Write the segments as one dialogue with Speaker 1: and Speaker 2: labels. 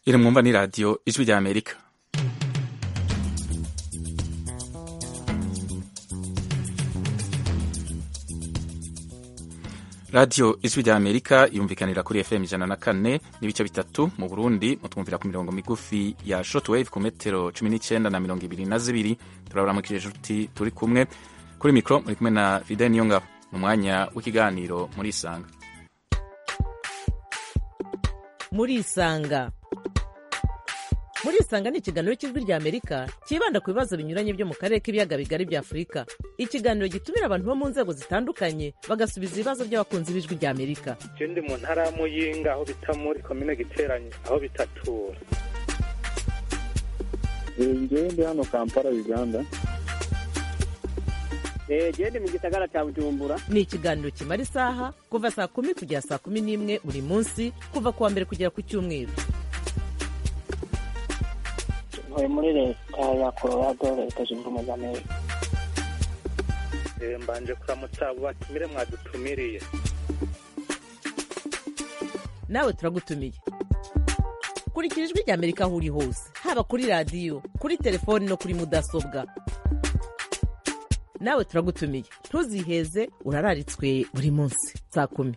Speaker 1: iri mwumva ni radiyo ijwi rya amerika radiyo ijwi rya amerika yumvikanira kuri fm ijana na kane n'ibice bitatu mu burundi mutwumvira ku mirongo migufi ya shotwave ku metero cumi n'icyenda na mirongo ibiri na zibiri turaburamukije inshuti turi kumwe kuri mikoro muri kumwe na fide niyongabo mu mwanya w'ikiganiro muri isanga
Speaker 2: muri isanga muri isanga ni ikiganiro cy'ijwi rya amerika cyibanda ku bibazo binyuranye byo mu karere k'ibiyaga bigari bya afurika ikiganiro gitumira abantu bo mu nzego zitandukanye bagasubiza ibibazo by'abakunzi b'ijwi rya amerika
Speaker 3: ndi mu ntara ya muyinga aho bita muri komine giteranye aho bitatura
Speaker 4: ngewe ndi hano kampala uganda
Speaker 5: gende mu gisagara cya bujumbura
Speaker 2: ni ikiganiro kimara isaha kuva saa kumi kugera saa kumi n'imwe buri munsi kuva ku wa mbere kugera ku cyumweru
Speaker 5: ntuye muri leta ya colorado leta zunze ubumwe za amerika
Speaker 3: mbanje kuramutsa abo batumire mwadutumiriye
Speaker 2: nawe turagutumiye kurikira ijwi rya amerika aho uri hose haba kuri radiyo kuri telefoni no kuri mudasobwa nawe turagutumiye ntuziheze urararitswe buri munsi saa kumi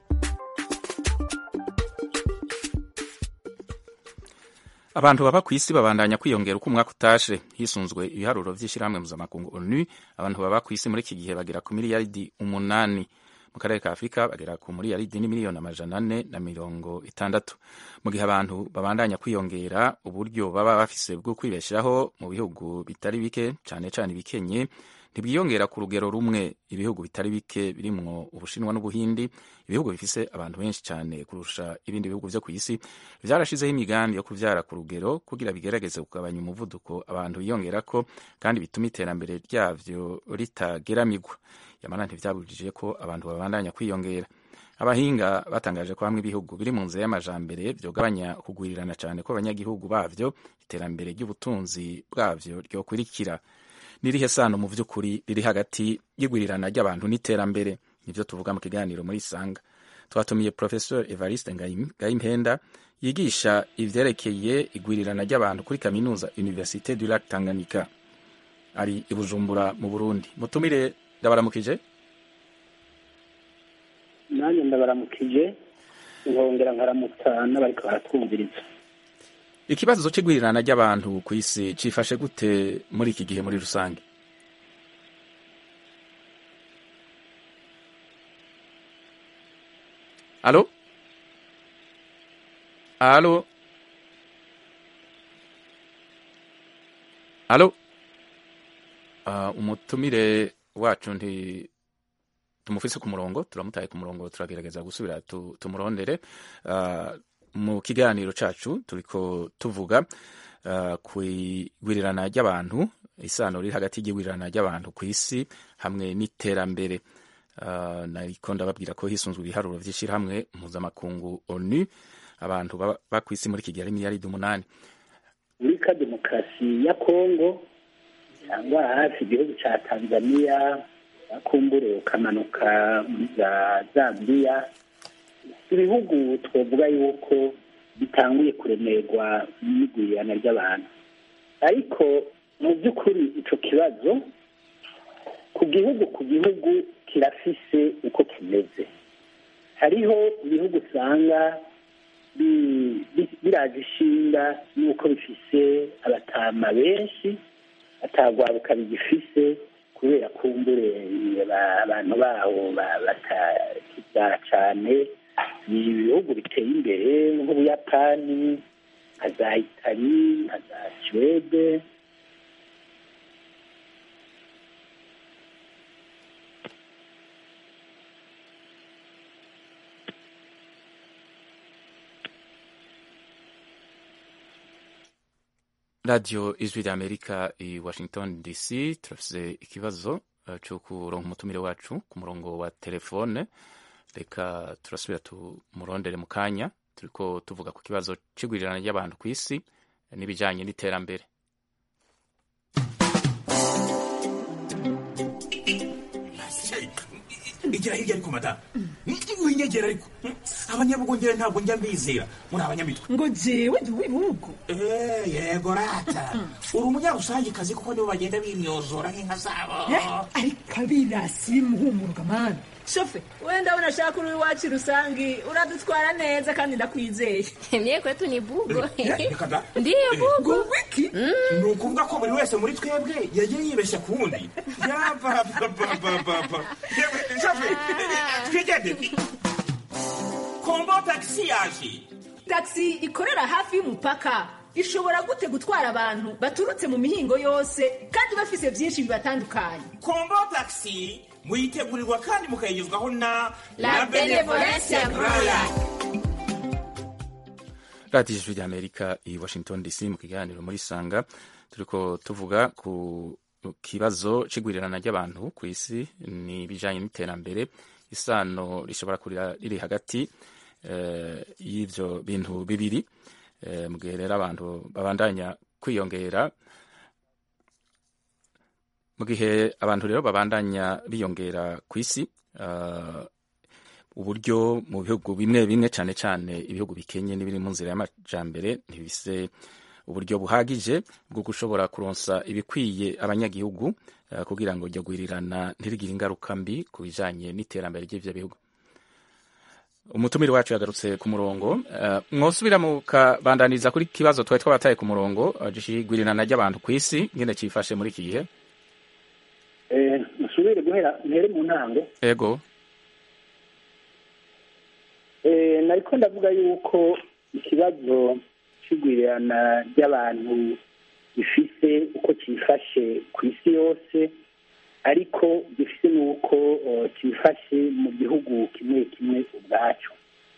Speaker 1: abantu baba ku isi babandanya kwiyongera uko umwaka utashe hisunzwe ibiharuro by'ishyirahamwe mpuzamakungu onu abantu baba ku isi muri iki gihe bagera ku miliyaridi umunani mu karere ka afurika bagera ku miliyaridi n'imiliyoni amajana ane na mirongo itandatu mu gihe abantu babandanya kwiyongera uburyo baba bafise bwo kwibeshaho mu bihugu bitari bike cyane cyane ibikenye ntibwiyongera ku rugero rumwe ibihugu bitari bike birimwo ubushinwa n'ubuhindi ibihugu bifise abantu benshi cyane kurusha ibindi bihugu byo ku isi byarashizeho imigambi yo kubyara ku rugero kugira bigerageze kugabanya umuvuduko abantu biyongerako kandi bituma iterambere ryabyo ritageramigwa yamara ntibyabujije ko abantu babandanya kwiyongera abahinga batangaje ko hamwe ibihugu biri mu nzira y'amajambere byogabanya kugwirirana cyane ko abanyagihugu bavyo iterambere ry'ubutunzi bwavyo ryokurikira n'irihe sano mu by'ukuri riri hagati y'igwirirana ry'abantu n'iterambere nibyo tuvuga mu kiganiro muri isanga twatumiye professor evariste ngayimpenda yigisha ivyerekeye igwirirana ry'abantu kuri kaminuza université du lac tanganyika ari i bujumbura mu burundi mutumire ndabaramukije
Speaker 5: nanjye ndabaramukije nkongera nkaramutsa n'abariko baratwumviriza
Speaker 1: ikibazo c'igwirirana ry'abantu ku isi cifashe gute muri iki gihe muri rusange alo alo alo uh, umutumire wacu nti tumufise ku murongo turamutaye ku murongo turagerageza gusubira tu, tumurondere uh, mu kiganiro cacu turiko tuvuga uh, ku igwirirana ry'abantu isano riri hagati y'igwirirana ry'abantu ku isi hamwe n'iterambere uh, nariko ndababwira ko hisunzwe ibiharuro vy'ishirahamwe mpuzamakungu onu abantu baba ku isi muri iki gihe ari miliyaridi umunani
Speaker 5: muri ka demokarasi ya kongo cyangwa hafi igihugu ca tanzania bakumbure ukamanuka muri za zambiya ibihugu twavuga yuko bitanguye kuremerwa n'igwirirana ry'abantu ariko mu by'ukuri icyo kibazo ku gihugu ku gihugu kirafise uko kimeze hariho ibihugu usanga biraje ishinga n'uko bifise abatama benshi atagwaruka bigifise kubera kumbure abantu baho batakibyara cyane ni ibihugu biteye imbere nk'ubuyapani nka za itali nka za suwede
Speaker 1: radiyo ijwi rya amerika i washington dc turafise ikibazo uh, cyo kuronka umutumire wacu ku murongo wa telefone reka turasubira tumurondere mu kanya turiko tuvuga ku kibazo c'igwirirana ry'abantu ku isi n'ibijanye n'iterambere
Speaker 6: igira hirya ariko madamu winyegera ariko abanyabugongera ntabwo njya mbizera muri abanyamitwe
Speaker 7: ngo jewe ndi uw'ibihugu
Speaker 6: Eh, yego rata uri umunyarusangikazi kuko nibo bagenda bimyozora nk'inka zabo
Speaker 7: ariko abirasi bimuhumuruka mani shofe we ndabona ashaka uri iwacu rusangi uradutwara neza kandi ndakwizeye
Speaker 8: Mie kwetu ni bugo.
Speaker 6: reka da
Speaker 8: Ndiyo bugo.
Speaker 7: wiki
Speaker 6: ni ukuvuga ko buri wese muri twebwe yagiye yibeshya ku wundi yabababababa twigende kombo tagisi yaje
Speaker 7: taxi ikorera hafi y'umupaka ishobora gute gutwara abantu baturutse mu mihingo yose kandi bafise byinshi bibatandukanye
Speaker 6: kombo tagisi muyitegurirwa kandi mukayigezwaho na
Speaker 8: La Benevolencia Royal.
Speaker 1: radiyo ijwi ry'amerika i washington dc mu kiganiro muri sanga turiko tuvuga ku kibazo c'igwirirana ry'abantu ku isi ni ibijanye n'iterambere isano rishobora kurira riri hagati eh, y'ivyo bintu bibiri eh, mu gihe rero abantu babandanya kwiyongera mu gihe abantu rero babandanya biyongera ku isi uh, uburyo mu bihugu bimwe bimwe cyane cyane ibihugu bikenye n'ibiri mu nzira y'amajambere ntibise uburyo buhagije bwo gushobora kuronsa ibikwiye abanyagihugu uh, kugira ngo iryo gwirirana ntirigire ingaruka mbi ku bijanye n'iterambere ry'ivyo bihugu umutumire wacu yagarutse ku murongo uh, mwosubira mukabandaniza kuri kibazo twari twabataye ku murongo uh, gwirirana ry'abantu ku isi ngene cifashe muri iki gihe
Speaker 4: Eh, musubire guhera mpere mu ntango
Speaker 1: ego
Speaker 4: Eh, nariko ndavuga yuko ikibazo c'igwirirana ry'abantu gifise uko cifashe ku isi yose ariko gifise n'uko eh, cifashe mu gihugu kimwe kimwe ubwaco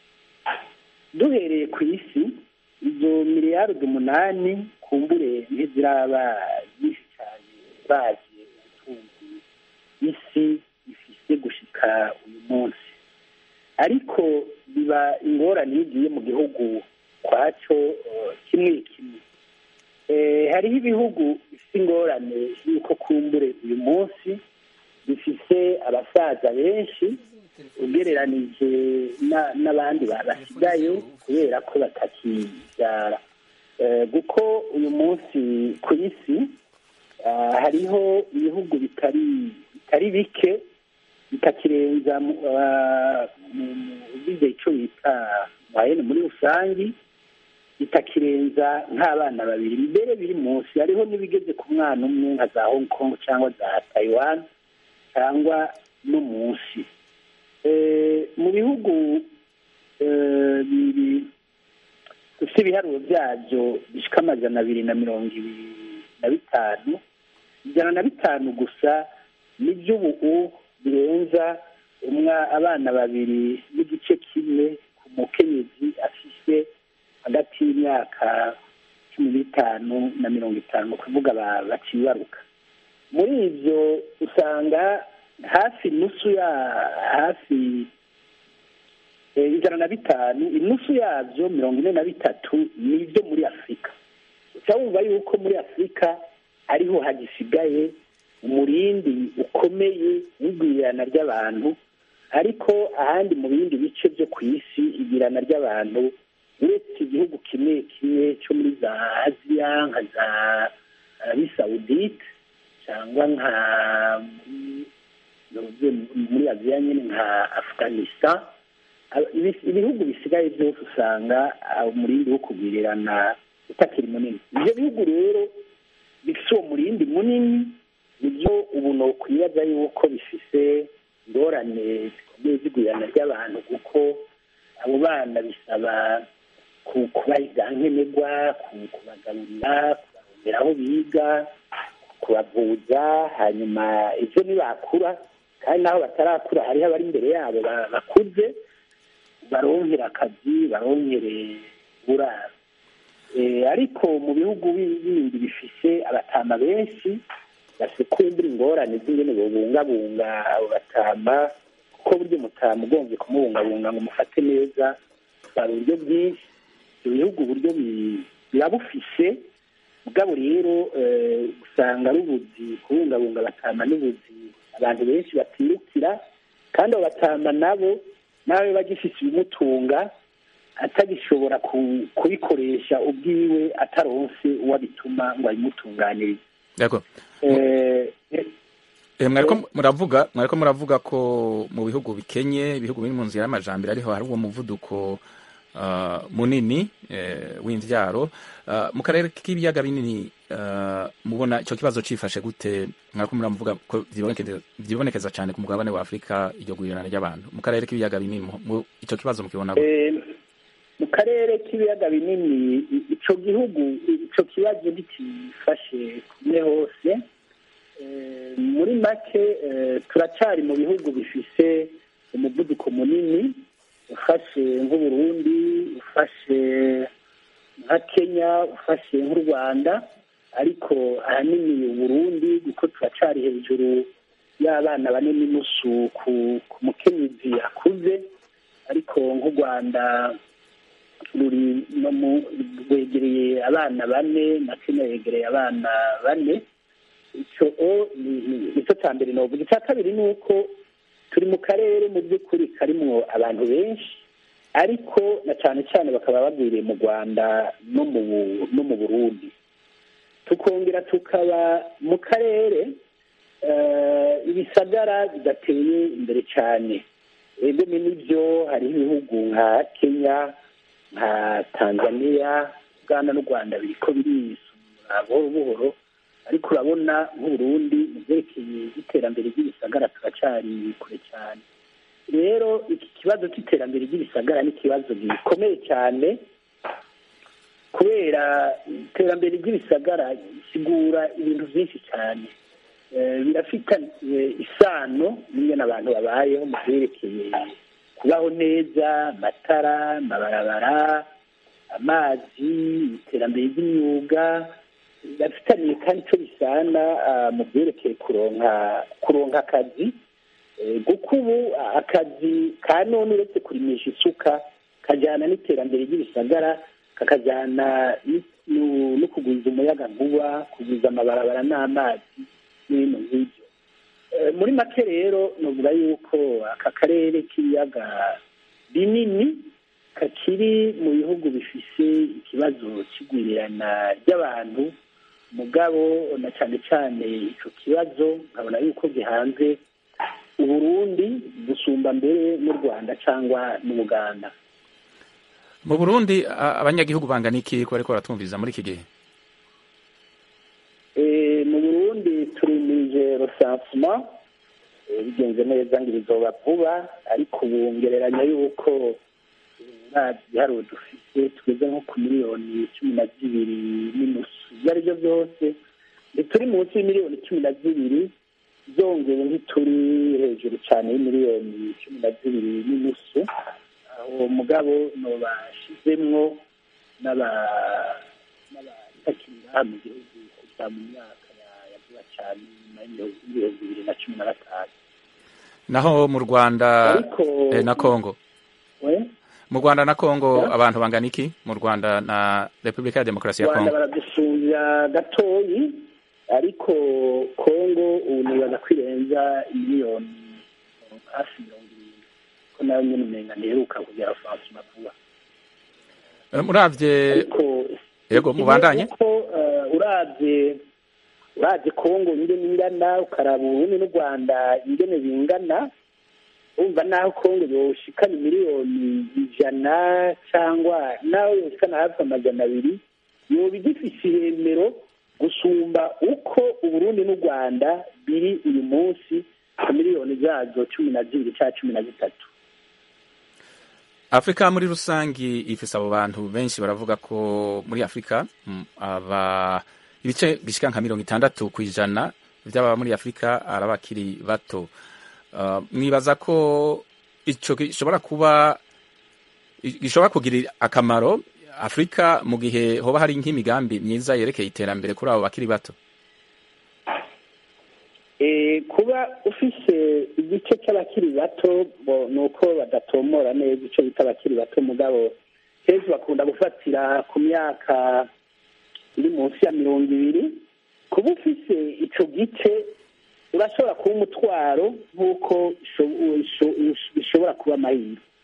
Speaker 4: duhereye ku isi izo miliyaridi umunani kumbure ntiziraba nyinshi cyane bazi ubutunzi isi ifise gushika uyu munsi ariko biba ingorane iyo ugiye mu gihugu kwaco eh, kimwe kimwe Eh, hariho ibihugu bifite ingorane y'uko kumbure uyu munsi bifise abasaza benshi ugereranije na- n'abandi ba- basigaye kubera ko batakibyara Eh, kuko uyu munsi ku isi ah, hariho ibihugu bitari bitari bike bitakirenza mu- ah, mu- mu- ugize icyo bita mwayene muri rusange bitakirenza nk'abana babiri mbere biri munsi hariho n'ibigeze ku mwana umwe nka za hong kong cyangwa za taiwan cyangwa no munsi Eh, mu bihugu eh, bibiri bifite ibiharuro byabyo bishika amajana abiri na mirongo ibiri na bitanu ijana na bitanu gusa nibyo ubu birenza umwa abana babiri n'igice kimwe ku mukenyezi afise hagati y'imyaka cumi n'itanu na mirongo itanu kuvuga ba- bacibaruka muri ibyo usanga hafi nusu ya hafi eh, ijana na bitanu inusu yabyo mirongo ine na bitatu ni ibyo muri afurika uca wumva yuko muri afurika ariho hagisigaye umurindi ukomeye w'igwirirana ry'abantu ariko ahandi mu bindi bice byo ku isi igirana ry'abantu uretse igihugu kimwe kimwe cyo muri za aziya nka za arabi sawudite cyangwa nka muri muri aziya nyine nka afganistan Aba- ibi- ibihugu bisigaye byose usanga ah, umurindi wo kugwirirana utakiri munini ibyo bihugu rero bifite uwo murindi munini nibyo ubu nokwibaza yuko bifise ingorane zikomeye z'igwirirana ry'abantu kuko abo bana bisaba ku- kubaha ibyankenerwa ku- kubagaburira kubarondera aho biga kubavuza hanyuma ibyo nibakura kandi n'aho batarakura hariho abari imbere yabo ba- bakuze baronkera akazi baronkere buraro Eh, ariko mu bihugu bi- bindi bifise abatama benshi basekumbura ingorane z'ingene bobungabunga abo batama kuko burya umutama ugombye kumubungabunga ngo umufate neza hari uburyo bwinshi ibyo bihugu uburyo bi- biba bufise mugabo rero eh, usanga ari ubuzi kubungabunga abatama n'ubuzi abantu benshi batirukira kandi abo batama nabo nawe bagifise ibimutunga atagishobora ku- kubikoresha ubwiwe ataronse uwo abituma ngo abimutunganirize
Speaker 1: D'accord.
Speaker 4: Eh,
Speaker 1: Eh, mwariko muravuga mwariko muravuga ko mu bihugu bikenye ibihugu biri mu nzira y'amajambere ariho hari uwo muvuduko uh, munini eh, w'imvyaro uh, mu karere k'ibiyaga binini uh, mubona ico kibazo cifashe gute mwariko muravuga ko vyibonekeza vyibonekeza cyane ku mugabane wa Afrika iryo gurirana ry'abantu mu karere k'ibiyaga binini mu- mu- ico kibazo mukibona gute
Speaker 4: Eh, mu karere k'ibiyaga binini i- ico gihugu ico kibazo ntikifashe kumwe hose Eh, muri make eh, turacari mu bihugu bifise umuvuduko munini ufashe nk'uburundi ufashe nka kenya ufashe nk'u rwanda ariko ahanini uburundi kuko turacari hejuru y'abana bane n'inusu ku ku mukenyezi akuze ariko nk'u rwanda ruri no mu rwegereye abana bane na kenya yegereye abana bane icyo o ni- ni- nicyo cya mbere novuga icya kabiri ni uko turi mu karere mu by'ukuri karimwo abantu benshi ariko na cyane cyane bakaba bagwiriye mu rwanda no mu Bu- no mu burundi tukongera tukaba mu karere eh, ibisagara bidateye imbere cyane ego ni nibyo hariho ibihugu nka kenya nka tanzania uganda n'u rwanda biriko birisumura buhoro buhoro ariko urabona nk'uburundi mu byerekeye iterambere ry'ibisagara turacari kure cyane rero iki kibazo cy'iterambere ry'ibisagara ni ikibazo gikomeye cyane kubera iterambere ry'ibisagara risigura ibintu byinshi cyane Eh, birafitanye isano n'ingene abantu babayeho mu byerekeye kubaho neza amatara amabarabara amazi iterambere ry'imyuga birafitaniye kandi icyo bisana ah, mu byerekeye kuronka kuronka akazi Eh, kuko ubu akazi ka none uretse kurimisha isuka kajyana n'iterambere ry'ibisagara kakajyana ni- nu- no kugwiza umuyaga nkuba kugwiza amabarabara n'amazi n'ibintu nk'ibyo Eh, muri make rero novuga yuko aka karere k'ibiyaga binini kakiri mu bihugu bifise ikibazo cy'igwirirana ry'abantu mugabo na cyane cyane ico kibazo nkabona yuko gihanze uburundi gusumba mbere n'u rwanda cyangwa n'ubuganda
Speaker 1: mu Burundi a- abanyagihugu bangana iki ko bariko baratwumviriza muri iki gihe
Speaker 4: Eh, mu burundi turimirije rosansuma bigenze neza ngo bizoba vuba ariko ubu ngereranya yuko nta giharuro dufite tugeze nko ku miliyoni cumi na zibiri n'inusu ibyo ari byo byose ntituri munsi y'imiliyoni cumi na zibiri zongeye ntituri hejuru cyane y'imiliyoni cumi na zibiri n'inusu aho mugabo nobashizemwo n'aba- n'abatakiri ngaha mu gihugu kuva mu myaka ya- ya vuba cyane nyuma y'ibihumbi y'ibihumbi bibiri na cumi na gatanu
Speaker 1: naho mu Rwanda
Speaker 4: ariko
Speaker 1: eh, na Congo
Speaker 4: we
Speaker 1: mu Rwanda na Congo
Speaker 4: Ya?
Speaker 1: abantu bangana iki mu Rwanda na Repubulika ya Demokarasi ya
Speaker 4: rwanda
Speaker 1: Congo
Speaker 4: baradusumbya gatoyi ariko kongo ubu nibaza kwirenza miliyoni hafi mirongo irindwi ko nayo nyine umenga ntiheruka kugera fansuma vuba
Speaker 1: Eh, muravye
Speaker 4: ariko
Speaker 1: yego mubandanye
Speaker 4: ko urabye urabye kongo ingene ingana ukaraba uburundi n'u rwanda ingene bingana wumva naho kongo yoshikana miliyoni ijana cyangwa naho yoshikana hafi amajana abiri yoba igifise iremero gusumba uko uburundi n'u rwanda biri uyu munsi ku miliyoni zazo cumi na zibiri cyangwa cumi na zitatu
Speaker 1: Afrika muri rusangi ifise abo bantu benshi baravuga ko muri Afrika mm, aba ibice bishika nka mirongo itandatu ku ijana vy'ababa muri Afrika ari abakiri bato uh, mwibaza ko ico gishobora kuba gishobora kugira akamaro Afrika mu gihe hoba hari nk'imigambi myiza yerekeye iterambere kuri abo bakiri bato
Speaker 4: Eh, kuba ufise igice cy'abakiri bato bo ni uko badatomora neza icyo bita abakiri bato mugabo kenshi bakunda gufatira ku myaka iri munsi ya mirongo ibiri kuba ufise ico gice urashobora kuba umutwaro nk'uko isho- isho- bishobora kuba amahirwe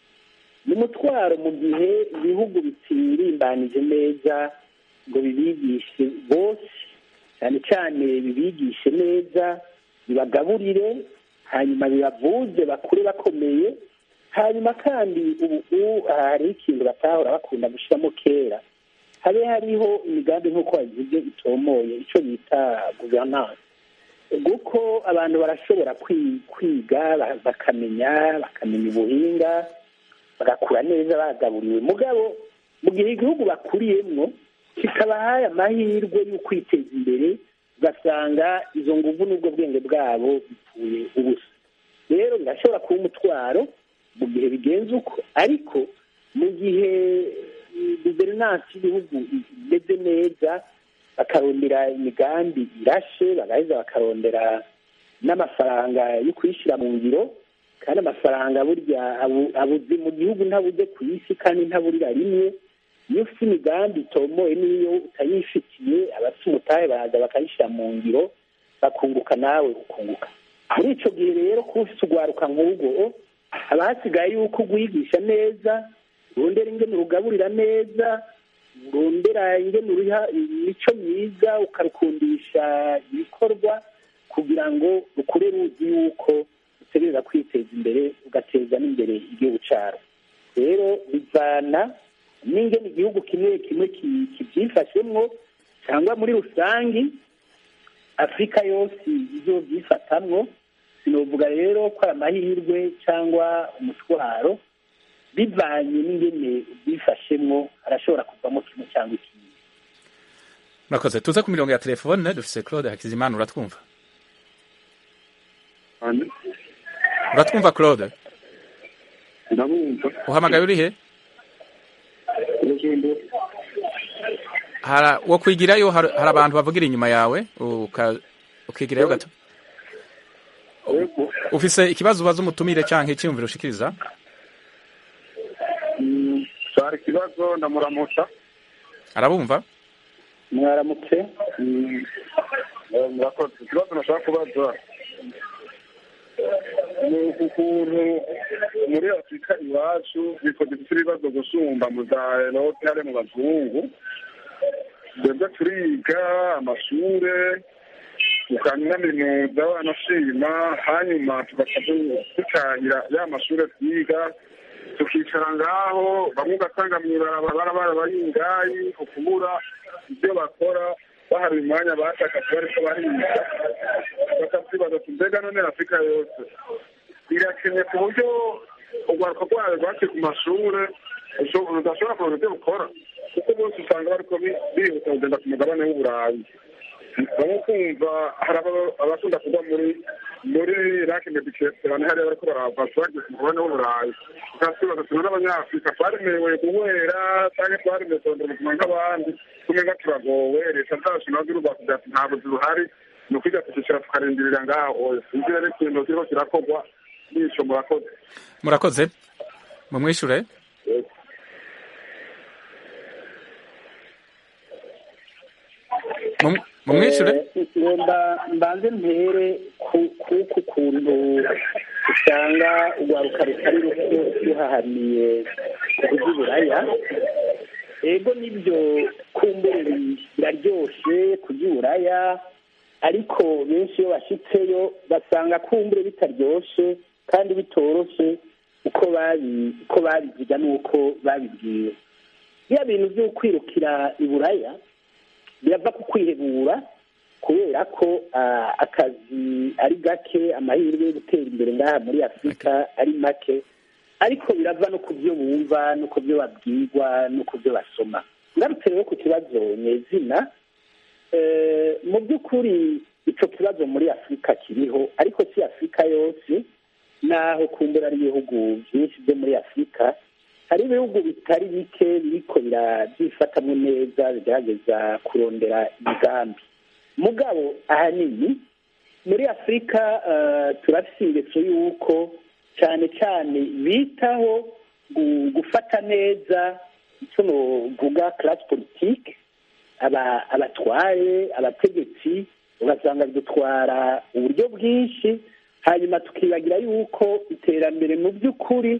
Speaker 4: ni umutwaro mu gihe ibihugu bitirimbanije neza ngo bibigishe bose cyane cyane bibigishe neza bibagaburire hanyuma bibavuze bakure bakomeye hanyuma kandi ubu hari ikintu batahora bakunda gushyiramo kera habe hariho imigambi nk'uko wabivuze itomoye icyo bita guverinance kuko abantu barashobora kwiga bakamenya bakamenya ubuhinga bagakura neza bagaburiwe mugabo mu gihe igihugu bakuriyemo kikabahaye amahirwe yo kwiteza imbere ugasanga izo nguvu n'ubwo bwenge bwabo bipfuye ubusa rero birashobora kuba umutwaro mu gihe bigenze uko ariko mu gihe guverinansi y'ibihugu imeze neza bakarondera imigambi irashe bagaheza bakarondera n'amafaranga yo kuyishyira mu ngiro kandi amafaranga burya abuze mu gihugu ntabuze ku isi kandi ntaburira rimwe iyo ufite imigambi itomoye n'iyo utayifitiye abafite umutahe baraza bakayishyira mu ngiro bakunguka nawe ukunguka muri icyo gihe rero kuba ufite urwaruka nk'ubwo haba hasigaye yuko ugwigisha neza urondera ingene urugaburira neza urondera ingene uriha imico myiza ukarukundisha ibikorwa kugira ngo rukure ruzi yuko utegereza kwiteza imbere ugateza n'imbere igihugu cyaro rero bivana n'ingene igihugu kimwe kimwe kibyifashemwo cyangwa muri rusange afurika yose ibyo byifatamwo sinovuga rero ko ari amahirwe cyangwa umutwaro bivanye n'ingene ubyifashemwo harashobora kuvamo kimwe cyangwa ikindi
Speaker 1: murakoze tuze ku mirongo ya telefone dufise claude hakizimana uratwumva uratwumva claude
Speaker 9: ndabumva
Speaker 1: uhamagaye uri he hara wo kwigirayo hari hari abantu bavugira inyuma yawe uka- ukigirayo gato ufise ikibazo ubaza umutumire canke iciyumviro ushikiriza
Speaker 9: cyari ikibazo ndamuramutsa
Speaker 1: arabumva
Speaker 4: mwaramutse
Speaker 9: Eh, murakoze ikibazo nashaka kubaza ni ukuntu muri afurika iwacu bitwa dufite ibibazo gusumba mu za erope hari mu bazungu twebwe turiga amashure tukanaminuza wanashima hanyuma tugaca du- dutahira ya mashure twiga tukicara ngaho bamwe ugasanga mw'ibarabara barabayingayi ukubura ibyo bakora bahari umwanya bashaka kuba ariko bahiga bakatwibaza ati mbega none afurika yose irakenye ku buryo urwaruka rwayo rwaciye ku mashure usho- rudashobora kuronka ibyo bukora kuko bose usanga bariko bi- bihuta kugenda ku mugabane w'uburayi bamwe kumva hari aba- abakunda kugwa muri muri rake medikesiterane hariya bariko barava bagiye ku mugabane w'uburayi ukatwibaza ati none abanyafurika twaremewe guhwera canke twaremewe kurondera ubuzima nk'abandi tumenga turagowe leta zacu nazo urubakubwira ati nta buzi buhari ni ukwiga tukicara tukarindirira ngaho sinzi rero ikintu kiriko kirakorwa n'ico murakoze
Speaker 1: murakoze mumwishure Mum- mumwishure
Speaker 4: Eh, ngomba mbanze mpere ku- kuku kuntu usanga urwaruka rutari ruto ruhahaniye kuburyo uburaya ego nibyo kumbure bi- biraryoshe kurya uburaya ariko benshi iyo bashitseyo basanga kumbure bitaryoshe kandi bitoroshe uko babi uko babiziga n'uko babibwiwe biriya bintu byo kwirukira iburaya birava ku kwihebura kubera ko ah, akazi ari gake amahirwe yo gutera imbere ngaha muri afurika ari make ariko birava no ku byo bumva no ku byo babwirwa no ku byo basoma ngarutse rero ku kibazo nyezina eh, mu by'ukuri ico kibazo muri afurika kiriho ariko si afurika yose naho kumbura ari ibihugu byinshi byo muri afurika hari ibihugu bitari bike biriko birabyifatamwo neza bigerageza kurondera imigambi mugabo ahanini muri afurika eh, turafise ingeso y'uko cyane cyane bitaho gu- gufata neza icyo novuga classe politique aba- abatware abategetsi ugasanga bidutwara uburyo bwinshi hanyuma tukibagira yuko iterambere mu by'ukuri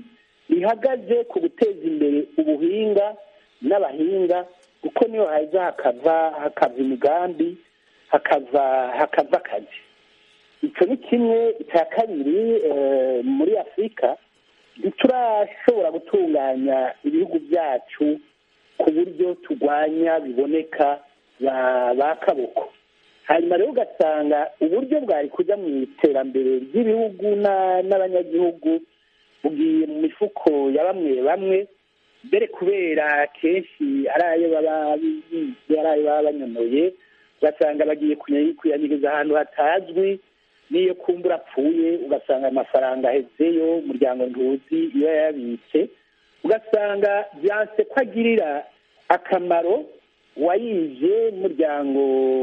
Speaker 4: rihagaze ku guteza imbere ubuhinga n'abahinga kuko niyo haza hakava hakava imigambi hakava hakava akazi icyo ni kimwe icya kabiri eh, muri afurika ntiturashobora gutunganya ibihugu byacu ku buryo turwanya biboneka ba ba kaboko hanyuma rero ugasanga uburyo bwari kujya mu iterambere ry'ibihugu na- n'abanyagihugu bugiye mu mifuko ya bamwe bamwe mbere kubera kenshi ari ayo baba bize ari ayo baba banyonoye ugasanga bagiye kuya- kuyanyiriza ahantu hatazwi n'iyo kumbura apfuye ugasanga amafaranga ahezeyo umuryango ntuzi iyo yayabitse ugasanga byanse ko agirira akamaro uwayije n'umuryango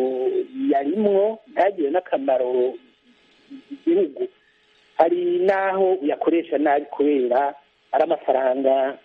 Speaker 4: yarimwo ntagire n'akamaro igihugu hari n'aho uyakoresha nabi kubera ari amafaranga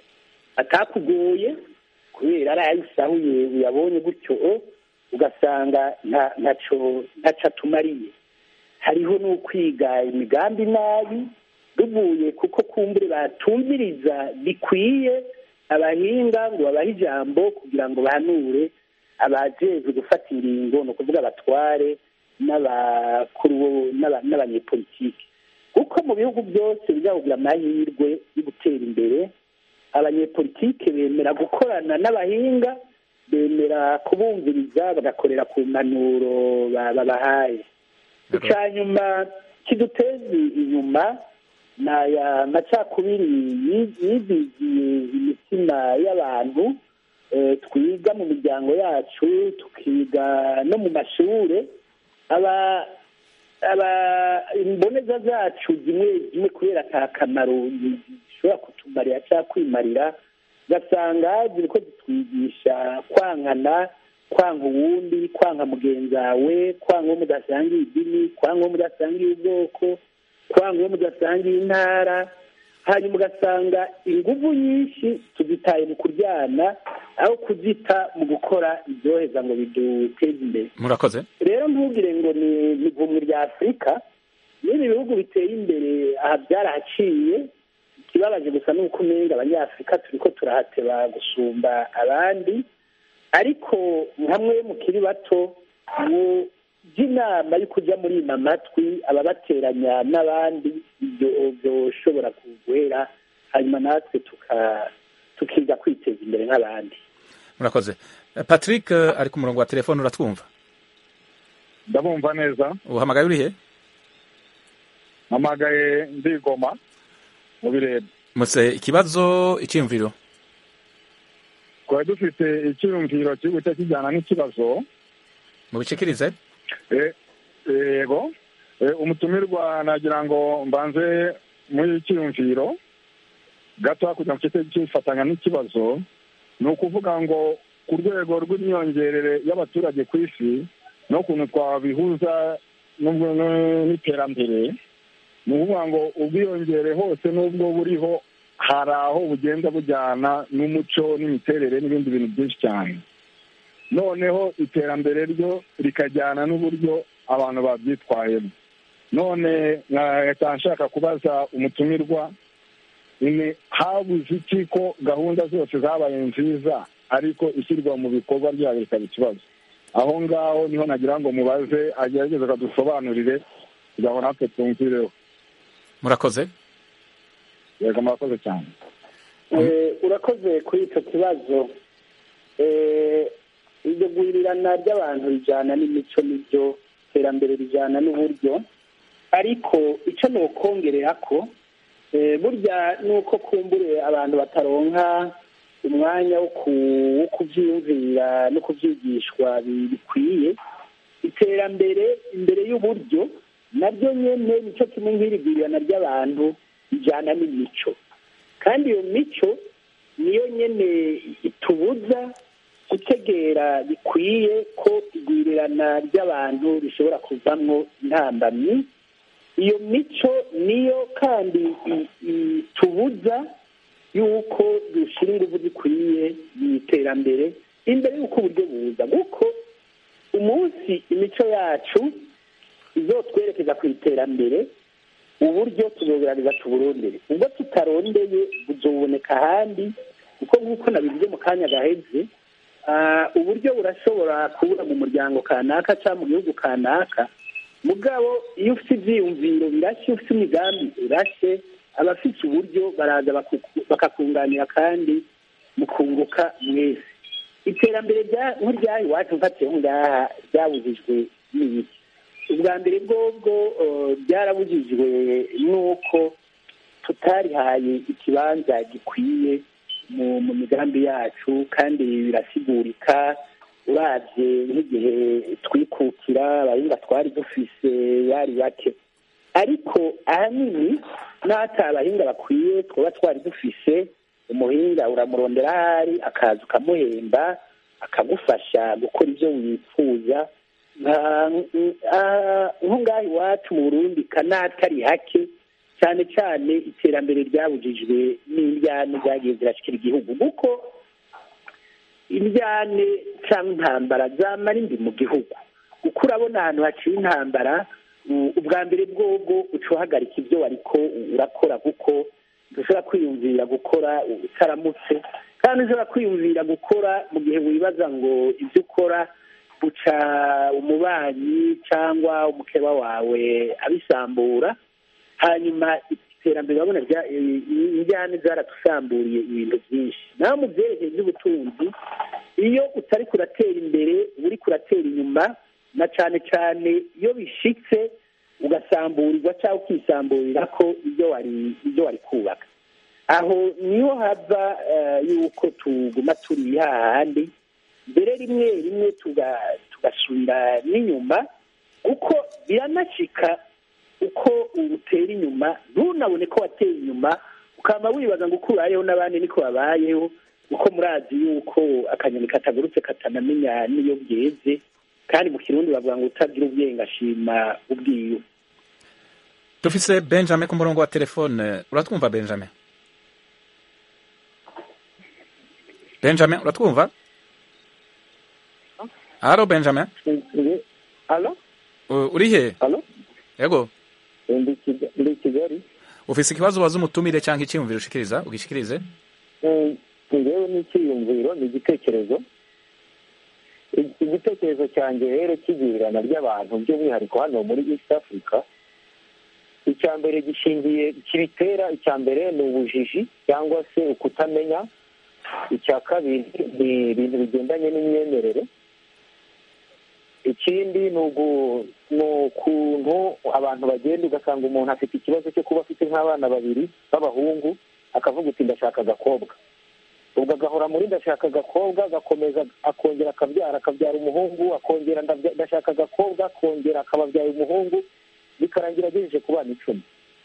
Speaker 4: atakugoye kubera ari ayo usahuye uyabonye gutyo ugasanga nta ntaco ntaco atumariye hariho n'ukwiga imigambi nabi bivuye kuko kumbure batumviriza bikwiye abahinga ngo babahe ijambo kugira ngo bahanure abajejwe gufata ingingo ni ukuvuga abatware n'abakuru bo- n'aba- n'abanyepolitiki kuko mu bihugu byose bizahugira amahirwe yo gutera imbere abanyepolitike bemera gukorana n'abahinga bemera kubumviriza bagakorera ku mpanuro ba- babahaye icya nyuma kiduteza inyuma ni aya macakubiri yi- yizigiye imitima y'abantu eh, twiga mu miryango yacu tukiga no mu mashure aba aba imboneza zacu zimwe zimwe kubera ata kamaro zishobora kutumarira cyangwa kwimarira ugasanga ziriko zitwigisha kwankana kwanga uwundi kwanga mugenzi wawe kwanga uwo mudasangiye idini kwanga uwo mudasangiye ubwoko kwanga uwo mudasangiye intara hanyuma ugasanga inguvu nyinshi tuzitaye mu kuryana aho kuzita mu gukora ibyoheza ngo biduteze imbere
Speaker 1: murakoze
Speaker 4: rero ntugire ngo ni ivumwe rya afurika n'ibi bihugu biteye imbere aha byarahaciye ikibabaje gusa ni uko umenga abanyafurika turi ko turahateba gusumba abandi ariko hamwe mukiri bato ngo inama yo kujya muri ima matwi ababateranya n'abandi ibyo byoshobora kuguhera hanyuma natwe tuka- tukiga kwiteza imbere nk'abandi
Speaker 1: murakoze Eh, patrick eh, ari ku murongo wa telefone uratwumva
Speaker 10: ndabumva neza
Speaker 1: uhamagaye urihe
Speaker 10: mpamagaye ndigoma mu birere
Speaker 1: muse ikibazo icyiyumviro
Speaker 10: twari dufite icyiyumviro kiri guhita kijyana n'ikibazo
Speaker 1: mubicikirize
Speaker 10: Eh, yego Eh, umutumirwa nagira ngo mbanze muri icyiyumviro gato kugira ngo kite kifatanya n'ikibazo ni ukuvuga ngo ku rwego rw'imyongerere y'abaturage ku isi n'ukuntu twabihuza n'ubwo- n'iterambere ni ukuvuga ngo ubwiyongere hose n'ubwo buriho hari aho bugenda bujyana n'umuco n'imiterere n'ibindi bintu byinshi cyane noneho iterambere ryo rikajyana n'uburyo abantu babyitwayemo none nkahita nshaka kubaza umutumirwa ni habuze iki ko gahunda zose zabaye nziza ariko ishyirwa mu bikorwa ryayo bikaba ikibazo aho ngaho niho nagira ngo mubaze agerageze akadusobanurire kugira ngo natwe twumvireho
Speaker 1: murakoze
Speaker 10: yego murakoze cyane
Speaker 4: Eh, urakoze kuri icyo kibazo Eh, iryo guhirirana ry'abantu rijyana n'imico n'ibyo iterambere rijyana n'uburyo ariko icyo ni ukongerera ko eh, burya ni uko kumbure abantu bataronka umwanya wo ku- wo kubyiyumvira no kubyigishwa bi- bikwiye iterambere imbere y'uburyo naryo nyene nicyo kimwe nk'irigwirirana ry'abantu rijyana n'imico kandi iyo mico niyo nyene itubuza gutegera bikwiye ko igwirirana ry'abantu rishobora kuvamwo intambamyi iyo mico niyo kandi i- itubuza yuko dushyira ingufu zikwiye mu iterambere imbere y'uko uburyo buza kuko umunsi imico yacu izotwerekeza ku iterambere uburyo tuzogerageza tuburondere ubwo tutarondeye buzoboneka ahandi kuko nk'uko nabivuze mu kanya gaheze ah, uburyo burashobora kubura mu muryango kanaka cyangwa mu gihugu kanaka mugabo iyo ufite ibyiyumviro birashye ufite imigambi irashye abafite uburyo baraza bakuku- bakakunganira kandi mukunguka mwese iterambere rya- nk'iryaha iwacu mfatiyeho ngaha ryabujijwe n'ibiki ubwa mbere bwobwo eh, byarabujijwe n'uko tutarihaye ikibanza gikwiye mu mu migambi yacu kandi birasigurika uravye nk'igihe twikukira abahinga twari dufise bari bake ariko ahanini n'ata abahinga bakwiye twaba twari dufise umuhinga uramurondera ahari akaza ukamuhemba akagufasha gukora ibyo wifuza nka- ah, nko ngaha iwacu mu burundi kanatari hake cyane cyane iterambere ryabujijwe n'indyane zagiye zirashikira igihugu kuko indyane cyangwa intambara zamara indi mu gihugu kuko urabona ahantu haciye intambara u- ubwa mbere bwobwo uca uhagarika ibyo wariko urakora kuko ntushobora kwiyumvira gukora utaramutse kandi ushobora kwiyumvira gukora mu gihe wibaza ngo ibyo ukora buca umubanyi cyangwa umukeba wawe abisambura hanyuma iterambere urabona rya- i- i- injyane zaratusamburiye ibintu byinshi naho mu byerekeye by'ubutunzi iyo utari kuratera imbere uba uri kuratera inyuma na cyane cyane iyo bishitse ugasamburirwa cyangwa ukisamburira ko ibyo wari ibyo wari kubaka aho niho hava eh, yuko tuguma turi hahandi mbere rimwe rimwe tuga- tugasubira n'inyuma kuko biranashika uko utera inyuma ntunabone ko wateye inyuma ukaba wibaza ngo uko ubayeho n'abandi niko babayeho kuko murazi yuko akanyoni katagurutse katanamenya n'iyo bweze kandi mu kirundi bavuga ngo utagira ubwenge ashima ubwiwe
Speaker 1: dufise benjamin ku murongo wa telefone uratwumva benjamin benjamin uratwumva halo benjamin
Speaker 11: alo
Speaker 1: U- uri he
Speaker 11: alo
Speaker 1: yego
Speaker 11: ndi Kiga- ndi kigali
Speaker 1: ufise ikibazo ubaza umutumire cyangwa icyiyumviro ushikiriza ugishikirize
Speaker 11: Mm, ngewe n'icyiyumviro ni igitekerezo I- igitekerezo cyanjye rero cy'igirirana ry'abantu by'umwihariko hano muri east africa icya mbere gishingiye kibitera icya mbere ni ubujiji cyangwa se ukutamenya icya kabiri ni ibintu bigendanye n'imyemerere ikindi ni ugu- ni ukuntu abantu bagenda ugasanga umuntu afite ikibazo cyo kuba afite nk'abana babiri b'abahungu akavuga uti ndashaka agakobwa ubwo agahora muri ndashaka agakobwa agakomeza akongera akabyara akabyara umuhungu akongera ndabya- ndashaka agakobwa akongera akababyaye umuhungu bikarangira agejeje ku bana icumi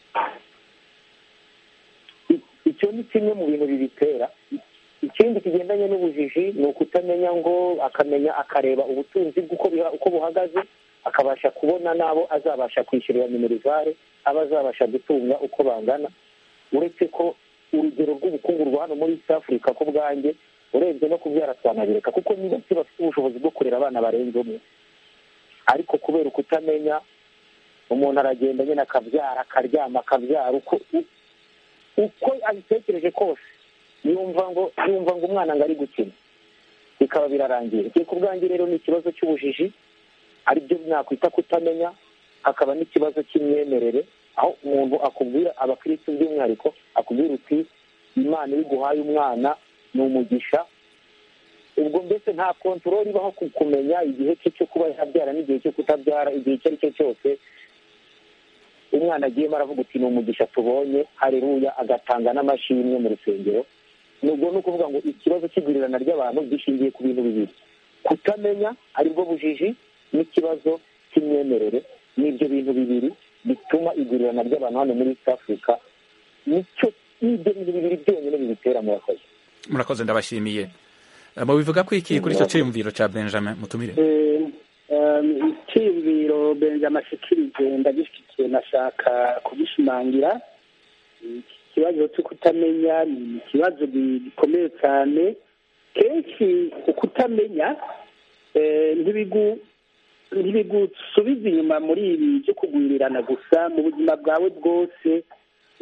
Speaker 11: I- icyo ni kimwe mu bintu bibitera ikindi kigendanye n'ubujiji ni ukutamenya ngo akamenya akareba ubutunzi bw'uko biha- uko buhagaze akabasha kubona n'abo azabasha kwishyurira minerivare aba azabasha gutunga uko bangana uretse ko urugero rw'ubukungu rwa hano muri east africa ku bwanjye urebye no kubyara twanabireka kuko niba si bafite ubushobozi bwo kurera abana barenze umwe ariko kubera ukutamenya umuntu aragenda nyine akabyara akaryama akabyara uko u- uko abitekereje kose yumva ngo yumva ngo umwana ngo ari gukina bikaba birarangiye igihe ku bwanjye rero ni ikibazo cy'ubujiji aribyo nakwita kutamenya hakaba n'ikibazo cy'imyemerere aho umuntu akubwira abakirisitu by'umwihariko akubwira uti imana iyo iguhaye umwana ni umugisha ubwo mbese nta kontorori ibaho ku kumenya igihe cye cyo kuba yabyara n'igihe cyo kutabyara igihe icyo ari cyo cyose umwana agiyemo aravuga uti ni umugisha tubonye hareruya agatanga n'amashimwe mu rusengero nubwo ni ukuvuga ngo ikibazo cy'igurirana ry'abantu gishingiye ku bintu bibiri kutamenya aribwo bujiji n'ikibazo cy'imyemerere n'ibyo bintu bibiri bituma igurirana ry'abantu hano muri east africa nicyo n'ibyo bintu bibiri byonyine bibitera murakoze
Speaker 1: murakoze ndabashimiye Eh, mubivuga ko iki kuri icyo cyiyumviro cya benjamin mutumire
Speaker 4: Eh, um, icyiyumviro benjamin ashikirije ndagishyigikiye nashaka kugishimangira iki kibazo cyo kutamenya ni ikibazo gi- gikomeye cyane kenshi ukutamenya eh, ntibigu ntibigusubiza inyuma muri ibi byo kugwirirana gusa mu buzima bwawe bwose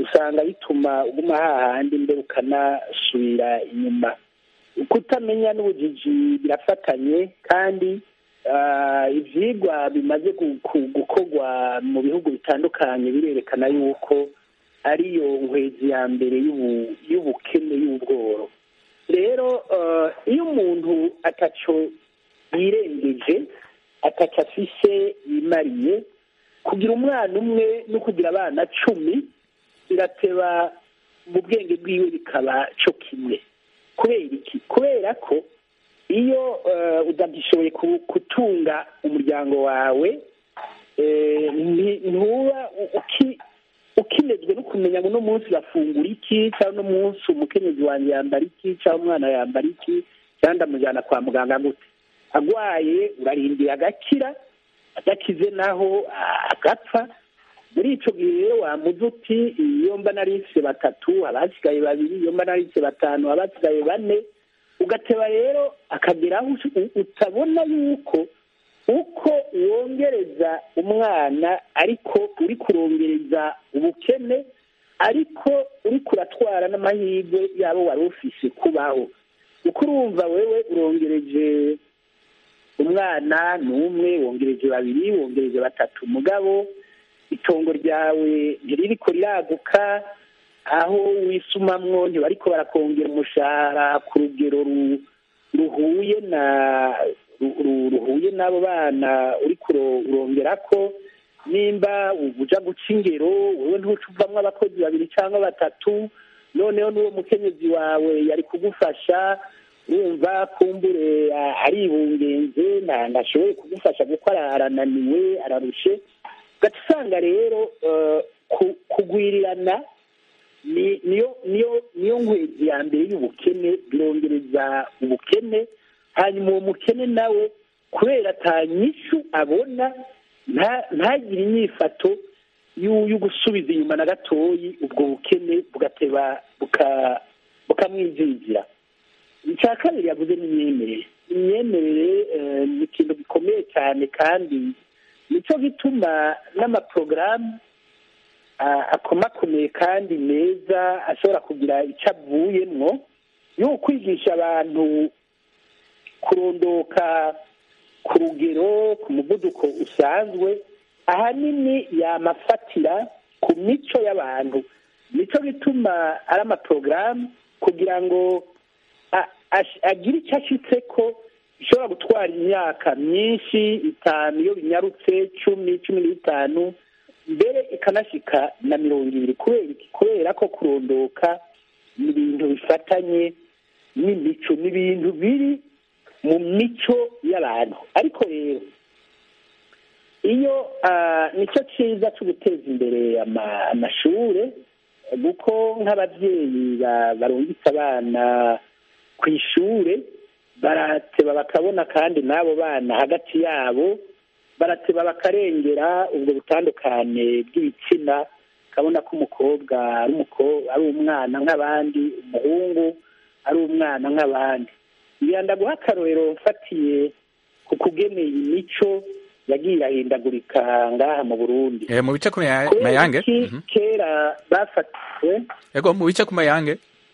Speaker 4: usanga bituma uguma hahandi mbere ukanasubira inyuma kutamenya n'ubujiji birafatanye kandi ah, ivyigwa bimaze gu- ku- gukorwa mu bihugu bitandukanye birerekana yuko ariyo nkwezi ya mbere y'ubu- y'ubukene y'ubworo rero eh, iyo umuntu ataco yirengeje ataco afise yimariye kugira umwana umwe no kugira abana cumi birateba mu bwenge bwiwe bikaba co kimwe kubera iki kubera ko iyo eh, utagishoboye ku- gutunga umuryango wawe eh, nti- ntuba u- uki- ukinezwe no kumenya ngo uno munsi bafungura iki cyangwa uno munsi umukenyezi wanjye yambara iki cyangwa umwana yambara iki cyangwa ndamujyana kwa muganga gute agwaye urarindira agakira adakize naho ah, agapfa muri ico gihe rero wamuze uti iyo mba narise batatu abasigaye babiri iyo mba narise batanu abasigaye bane ugateba rero akagera aho u- utabona yuko uko wongereza umwana ariko uri kurongereza ubukene ariko uri kuratwara n'amahirwe yabo wari ufise kubaho uko urumva wewe urongereje umwana ni umwe wongereje babiri wongereje batatu mugabo itongo ryawe ntiririko riraguka aho wisumamwo ntibariko barakongera umushahara ku rugero ru- ruhuye na ru- ru- ruhuye n'abo bana uri kurongerako nimba uja guca ingero wewe ntuca uvamwo abakozi babiri cyangwa batatu noneho n'uwo mukenyezi wawe yari kugufasha urumva kumbure ah, aribungenze nta- ntashoboye kugufasha kuko ara- arananiwe ararushe ugaca usanga rero eh, ku- kugwirirana ni- niyo niyo niyo nkwezi ya mbere y'ubukene birongereza ubukene hanyuma uwo mukene nawe kubera ata nyishu abona nta- ntagire inyifato y'u- yo gusubiza inyuma na gatoyi ubwo bukene bugateba buka- bukamwijijira icya kabiri yavuze ni imyemerere imyemerere eh, ni ikintu gikomeye cyane kandi nicyo gituma n'amaporogaramu ah, akomakomeye kandi meza ashobora kugira icyo avuyemwo yo kwigisha abantu kurondoka ku rugero ku muvuduko usanzwe ahanini yamafatira ku mico y'abantu nicyo gituma ari amaporogaramu kugira ngo a- ash- agire icyo ashitse ko bishobora gutwara imyaka myinshi itanu iyo binyarutse cumi cumi n'itanu mbere ikanashika na mirongo ibiri kubera iki kubera ko kurondoka ni ibintu bifatanye n'imico ni ibintu biri mu mico y'abantu ariko rero iyo ah, nicyo cyiza cyo guteza imbere ama- amashure kuko nk'ababyeyi ba- barungitse abana ku ishure barateba bakabona kandi n'abo bana hagati yabo barateba bakarengera ubwo butandukane bw'ibitsina ukabona ko umukobwa ari umuko- ari umwana nk'abandi umuhungu ari umwana nk'abandi ngenda guha akarorero mfatiye ku kugeneye imico yagiye irahindagurika ngaha mu burundi
Speaker 1: Eh, mu bice ku maya-
Speaker 4: kubera
Speaker 1: mayange
Speaker 4: iki
Speaker 1: Mhm.
Speaker 4: kera bafatiwe
Speaker 1: ego mu bice ku mayange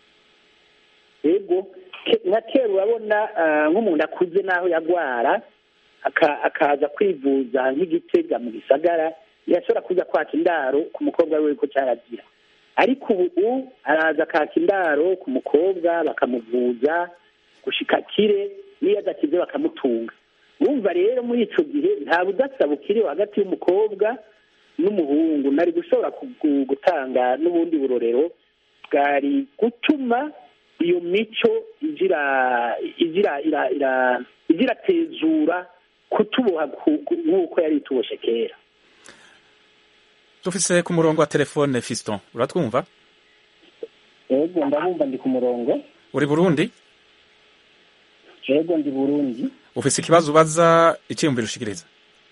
Speaker 4: yego ke- nka kera urabona ah, nk'umuntu akuze n'aho yagwara aka- akaza kwivuza nk'igitega mu gisagara yashobora kuza kwaka indaro ku mukobwa we ko cyaragira ariko ubu araza akaka indaro ku mukobwa bakamuvuza gushika kire n'iyo adakize bakamutunga urumva rero muri ico gihe nta budasa bukiriho hagati y'umukobwa n'umuhungu nari gushobora kugu- gutanga n'ubundi burorero bwari gutuma iyo mico igira igira ira ira igira tezura kutuboha ku- ku- nk'uko yari ituboshe kera
Speaker 1: dufise ku murongo wa telefone fiston uratwumva
Speaker 12: yego ndabumva ndi ku murongo
Speaker 1: uri burundi
Speaker 12: yego ndi burundi
Speaker 1: ufise ikibazo ubaza icyiyumviro ushikiriza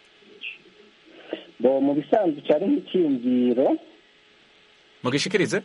Speaker 12: bo mu bisanzwe cyari nk'icyiyumviro
Speaker 1: mugishikirize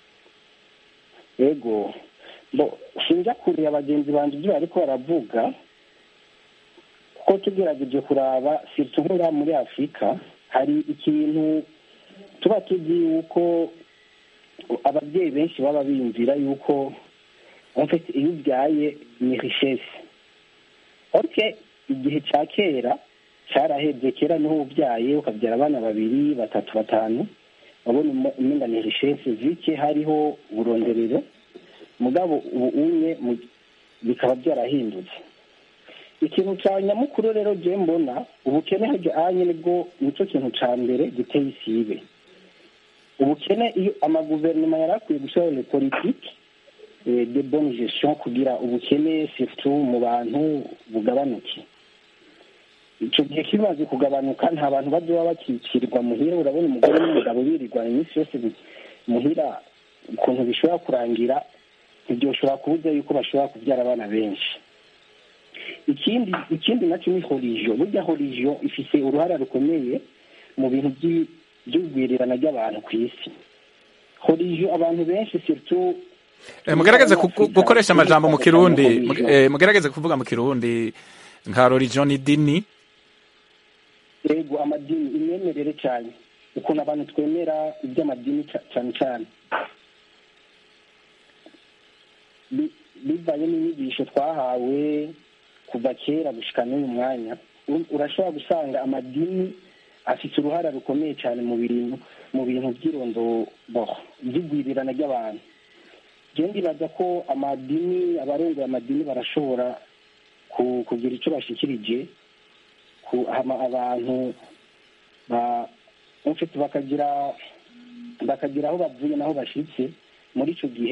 Speaker 12: yego bo sinjya kureba bagenzi banjye ibyo bariko baravuga kuko tugerageje kuraba sirtu nk'uriya muri afurika hari ikintu tuba tuzi yuko ababyeyi benshi baba biyumvira yuko enfete iyo ubyaye ni richesse oke igihe cya kera cyarahebye kera niho ubyaye ukabyara abana babiri batatu batanu wabona umenga ni richesse zike hariho uburonderero mugabo ubu umwe bikaba byarahindutse ikintu cya nyamukuru rero je mbona ubukene hajya anye nibwo nicyo kintu cya mbere giteye isibe ubukene iyo amaguverinoma yari akwiye gushyiraho le politike de bonne gestion kugira ubukene surtout mu bantu bugabanuke icyo gihe kimaze kugabanuka nta bantu bazoba bakikirirwa muhira urabona umugore n'umugabo birirwa iminsi yose muhira ukuntu bishobora kurangira ntibyoshobora kubuza yuko bashobora kubyara abana benshi ikindi ikindi nacyo ni horijo burya horijo ifite uruhare rukomeye mu bintu by'ubwirirana ry'abantu ku isi horijo abantu benshi surtout
Speaker 1: mugerageze gukoresha amajambo mu kirundi mugerageze kuvuga mu kirundi nka religion idini
Speaker 12: yego amadini imyemerere cyane ukuntu abantu twemera iby'amadini cyane cyane bivanye n'inyigisho twahawe kuva kera gushyika n'uyu mwanya urashobora gusanga amadini afite uruhare rukomeye cyane mu bintu mu bintu by'irondoro by'igwirirana ry'abantu njyewe ndibaza ko amadini abarenga amadini barashobora kugira icyo bashyikirije abantu bakagira bakagira aho bavuye n'aho bashyitse muri icyo gihe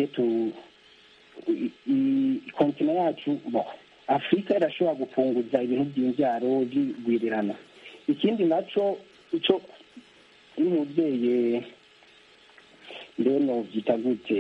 Speaker 12: kontina yacu afurika irashobora gupunguza ibintu by'imbyaro by'igwirirana ikindi nacyo icyo n'umubyeyi mbene byita gute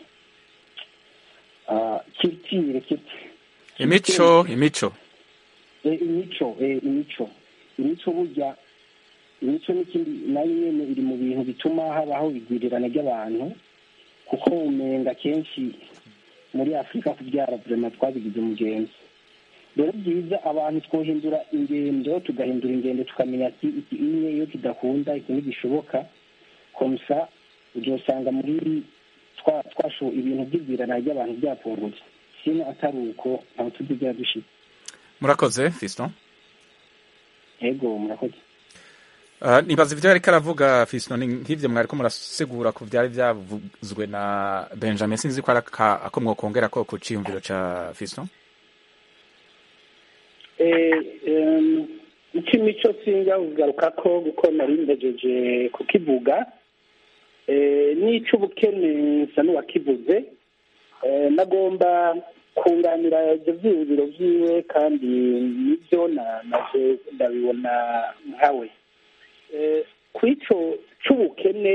Speaker 12: kirtire
Speaker 1: imico imico
Speaker 12: imico imico imico burya imico n'ikindi nayo nyine iri mu bintu bituma habaho igwirirana ry'abantu kuko umenga kenshi muri afurika kubyara vurema twabigize umugenzi rero byiza abantu twohindura ingendo tugahindura ingendo tukamenya ati iki imwe iyo kidakunda iki ntigishoboka komsa uzasanga muri twashowe ibintu by'igwirana ry'abantu byapfungutse sino atari uko ntabwo tuzigera dushira
Speaker 1: murakoze fiston
Speaker 12: yego murakoze
Speaker 1: nibaza ibyo yari karavuga fiston nk'ibyo mwari ko murasigura ku byari byavuzwe na benjamin sinzi ko ari ako mwokongera ko ku cyiyumviro cya fiston
Speaker 4: icy'imico sinjya kugaruka ko kuko nari mbejeje kukivuga n'icy'ubukene nsa n'uwakivuze nagomba kunganira ibyo byiyumviro byiwe kandi nibyo naje ndabibona nkawe ku icyo cy'ubukene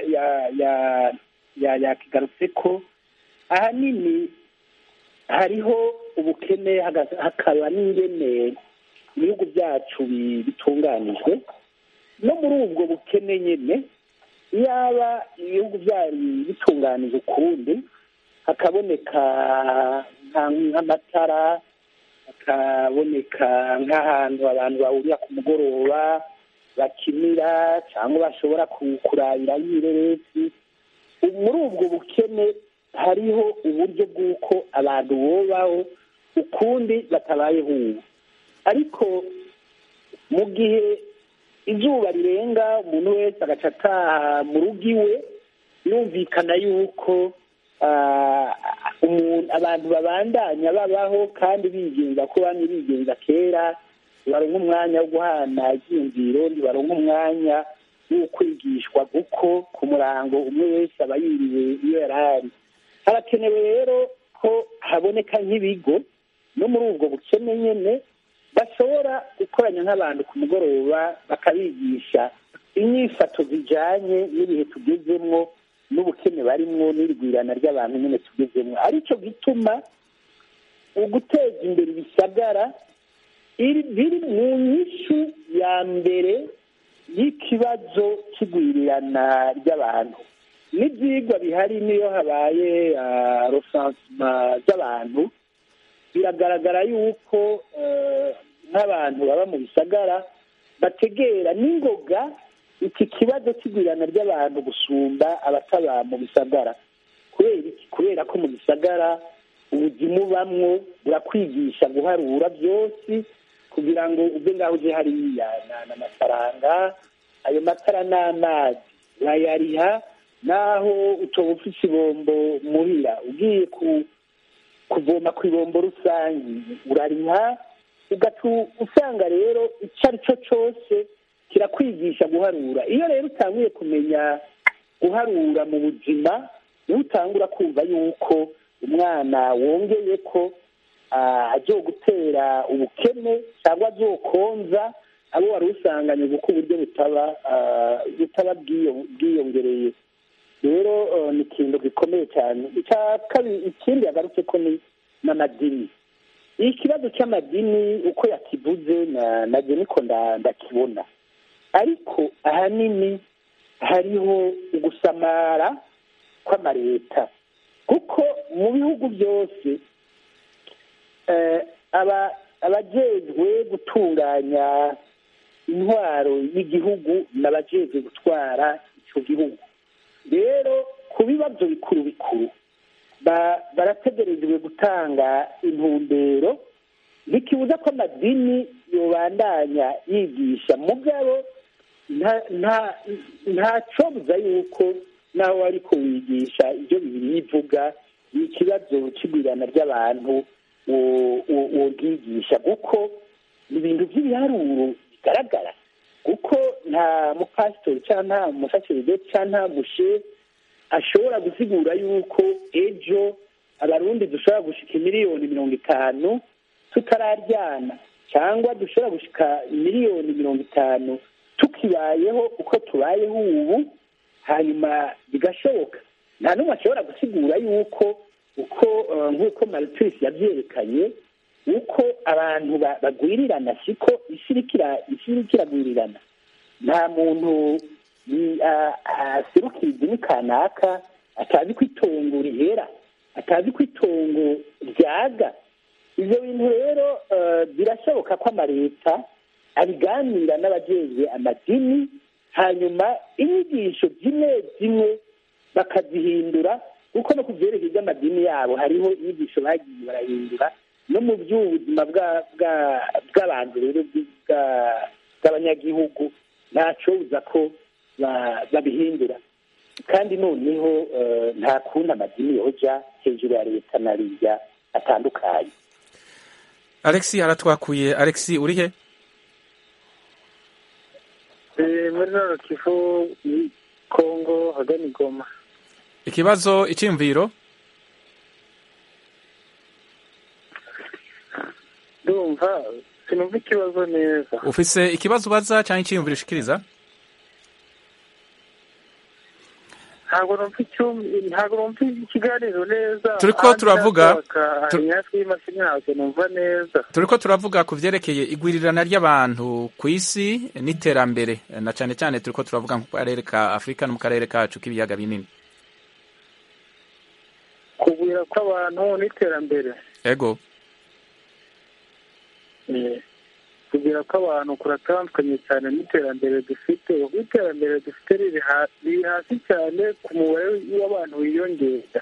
Speaker 4: yakigarutse ko ahanini hariho ubukene hakaba n'ingene ibihugu byacu bitunganijwe no muri ubwo bukene nyine yaba ibihugu byari bitunganije ukundi hakaboneka nk'amatara hakaboneka nk'ahantu abantu bahurira ku mugoroba bakinira cyangwa bashobora kurabira y'ireresi muri ubwo bukene hariho uburyo bw'uko abantu bubaho ukundi batabayeho ubu ariko mu gihe izuba rirenga umuntu wese agaca ataha mu rugo iwe yumvikana yuko abantu babandanya babaho kandi bigenza ko bamwe bigenza kera baronka umwanya wo guhana ibyiyumviro ntibaronka umwanya wo kwigishwa kuko ku murango umwe wese aba yiriwe iyo yari ari harakenewe rero ko haboneka nk'ibigo no muri ubwo bukene nyine bashobora gukoranya nk'abantu ku mugoroba bakabigisha inyifato zijyanye n'ibihe tugezemo n'ubukene barimwo n'irigwirana ry'abantu nyine tugezemo aricyo gituma uguteza imbere ibisagara biri mu nyishu ya mbere y'ikibazo cy'igwirirana ry'abantu n'ibyigwa bihari niyo habaye rosansima z'abantu biragaragara yuko nk'abantu baba mu bisagara bategera n'ingoga iki kibazo cy'igwirana ry'abantu gusumba abataba mu bisagara kubera iki kubera ko mu bisagara ubuzima ubamwo burakwigisha guharura byose kugira ngo uve ngaho uje hariya n'amafaranga ayo matara n'amazi urayariha naho utoba ufite ibombo muhira ugiye kuvoma ku ibombo rusange urariha ugatu usanga rero icyo ari cyo cyose kirakwigisha guharura iyo rero utanguye kumenya guharura mu buzima niho utangura kumva yuko umwana wongeye ko agiye gutera ubukene cyangwa azokonza abo wari usanganye kuko uburyo butaba butaba bwiyongereye rero ni ikintu gikomeye cyane icya kabiri ikindi yagarutse ko ni n'amadini ikibazo cy'amadini uko yakivuze nabyo niko ndakibona ariko ahanini hariho ugusamara kw'amareta kuko mu bihugu byose abajejwe gutunganya intwaro y'igihugu n'abajejwe gutwara icyo gihugu rero ku bibazo bikuru bikuru barategerejwe gutanga intumbero ntikibuza ko amadini yobandanya yigisha mugabo nta buza yuko nawe ariko wigisha ibyo bibiri bivuga ni ikibazo cy'igwirana ry'abantu wobwigisha kuko ni ibintu by'ibiharuro bigaragara kuko nta mupasitori cyangwa nta musaseridoti cyangwa nta mushe ashobora gusigura yuko ejo abarundi dushobora gushika miliyoni mirongo itanu tutararyana cyangwa dushobora gushika miliyoni mirongo itanu tukibayeho uko tubayeho ubu hanyuma bigashoboka nta n'umwe ashobora gusigura yuko uko nk'uko maritirisi yabyerekanye uko abantu bagwirirana siko isi iriko iragwirirana nta muntu aserukira idini kanaka atazi ko itongo rihera atazi ko itongo ryaga ibyo bintu rero birashoboka ko amaleta abiganira n'abajejwe amadini hanyuma inyigisho zimwe zimwe bakazihindura kuko no ku byerekeye by'amadini yabo hariho inyigisho bagiye barahindura no mu by'ubuzima bw'abantu rero bw'abanyagihugu ntacobuza ko babihindura kandi noneho nta kundi amadini yoja hejuru ya leta na rirya atandukanye
Speaker 1: alexi aratwakuye alexi uri he
Speaker 3: muri noro kivu kongo hagana igoma
Speaker 1: ikibazo icyiyumviro
Speaker 3: ndumva sinumva ikibazo neza
Speaker 1: ufise ikibazo ubaza cyangwa icyiyumviro ushikiriza
Speaker 3: ntabwo numva ntabwo numva ikiganiro neza
Speaker 1: turiko turavuga
Speaker 3: hafi y'imashini ntabwo numva neza
Speaker 1: turiko turavuga ku vyerekeye igwirirana ry'abantu ku isi n'iterambere na cane cane turiko turavuga mu karere ka afurika no mu karere kacu k'ibiyaga binini
Speaker 3: kugwira kw'abantu n'iterambere
Speaker 1: ego
Speaker 3: kugira ko abantu kuratandukanye cyane n'iterambere dufite ubwo iterambere dufite riri hasi cyane ku mubare w'abantu wiyongera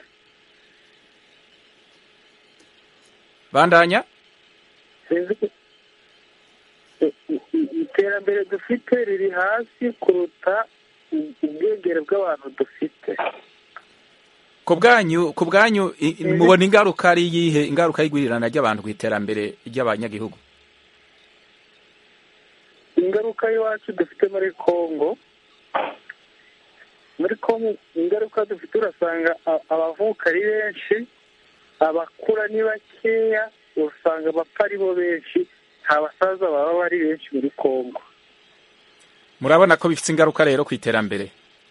Speaker 1: bandanya
Speaker 3: iterambere dufite riri hasi kuruta ubwegere bw'abantu dufite
Speaker 1: ku bwanyu ku bwanyu mubona ingaruka ari iyihe ingaruka y'igwirirana ry'abantu ku iterambere ry'abanyagihugu
Speaker 3: ingaruka y'iwacu dufite muri congo muri congo ingaruka dufite urasanga abavuka ari benshi abakura ni bakeya usanga abapfa ari bo benshi nta basaza baba bari benshi muri congo
Speaker 1: murabona ko bifite ingaruka rero ku iterambere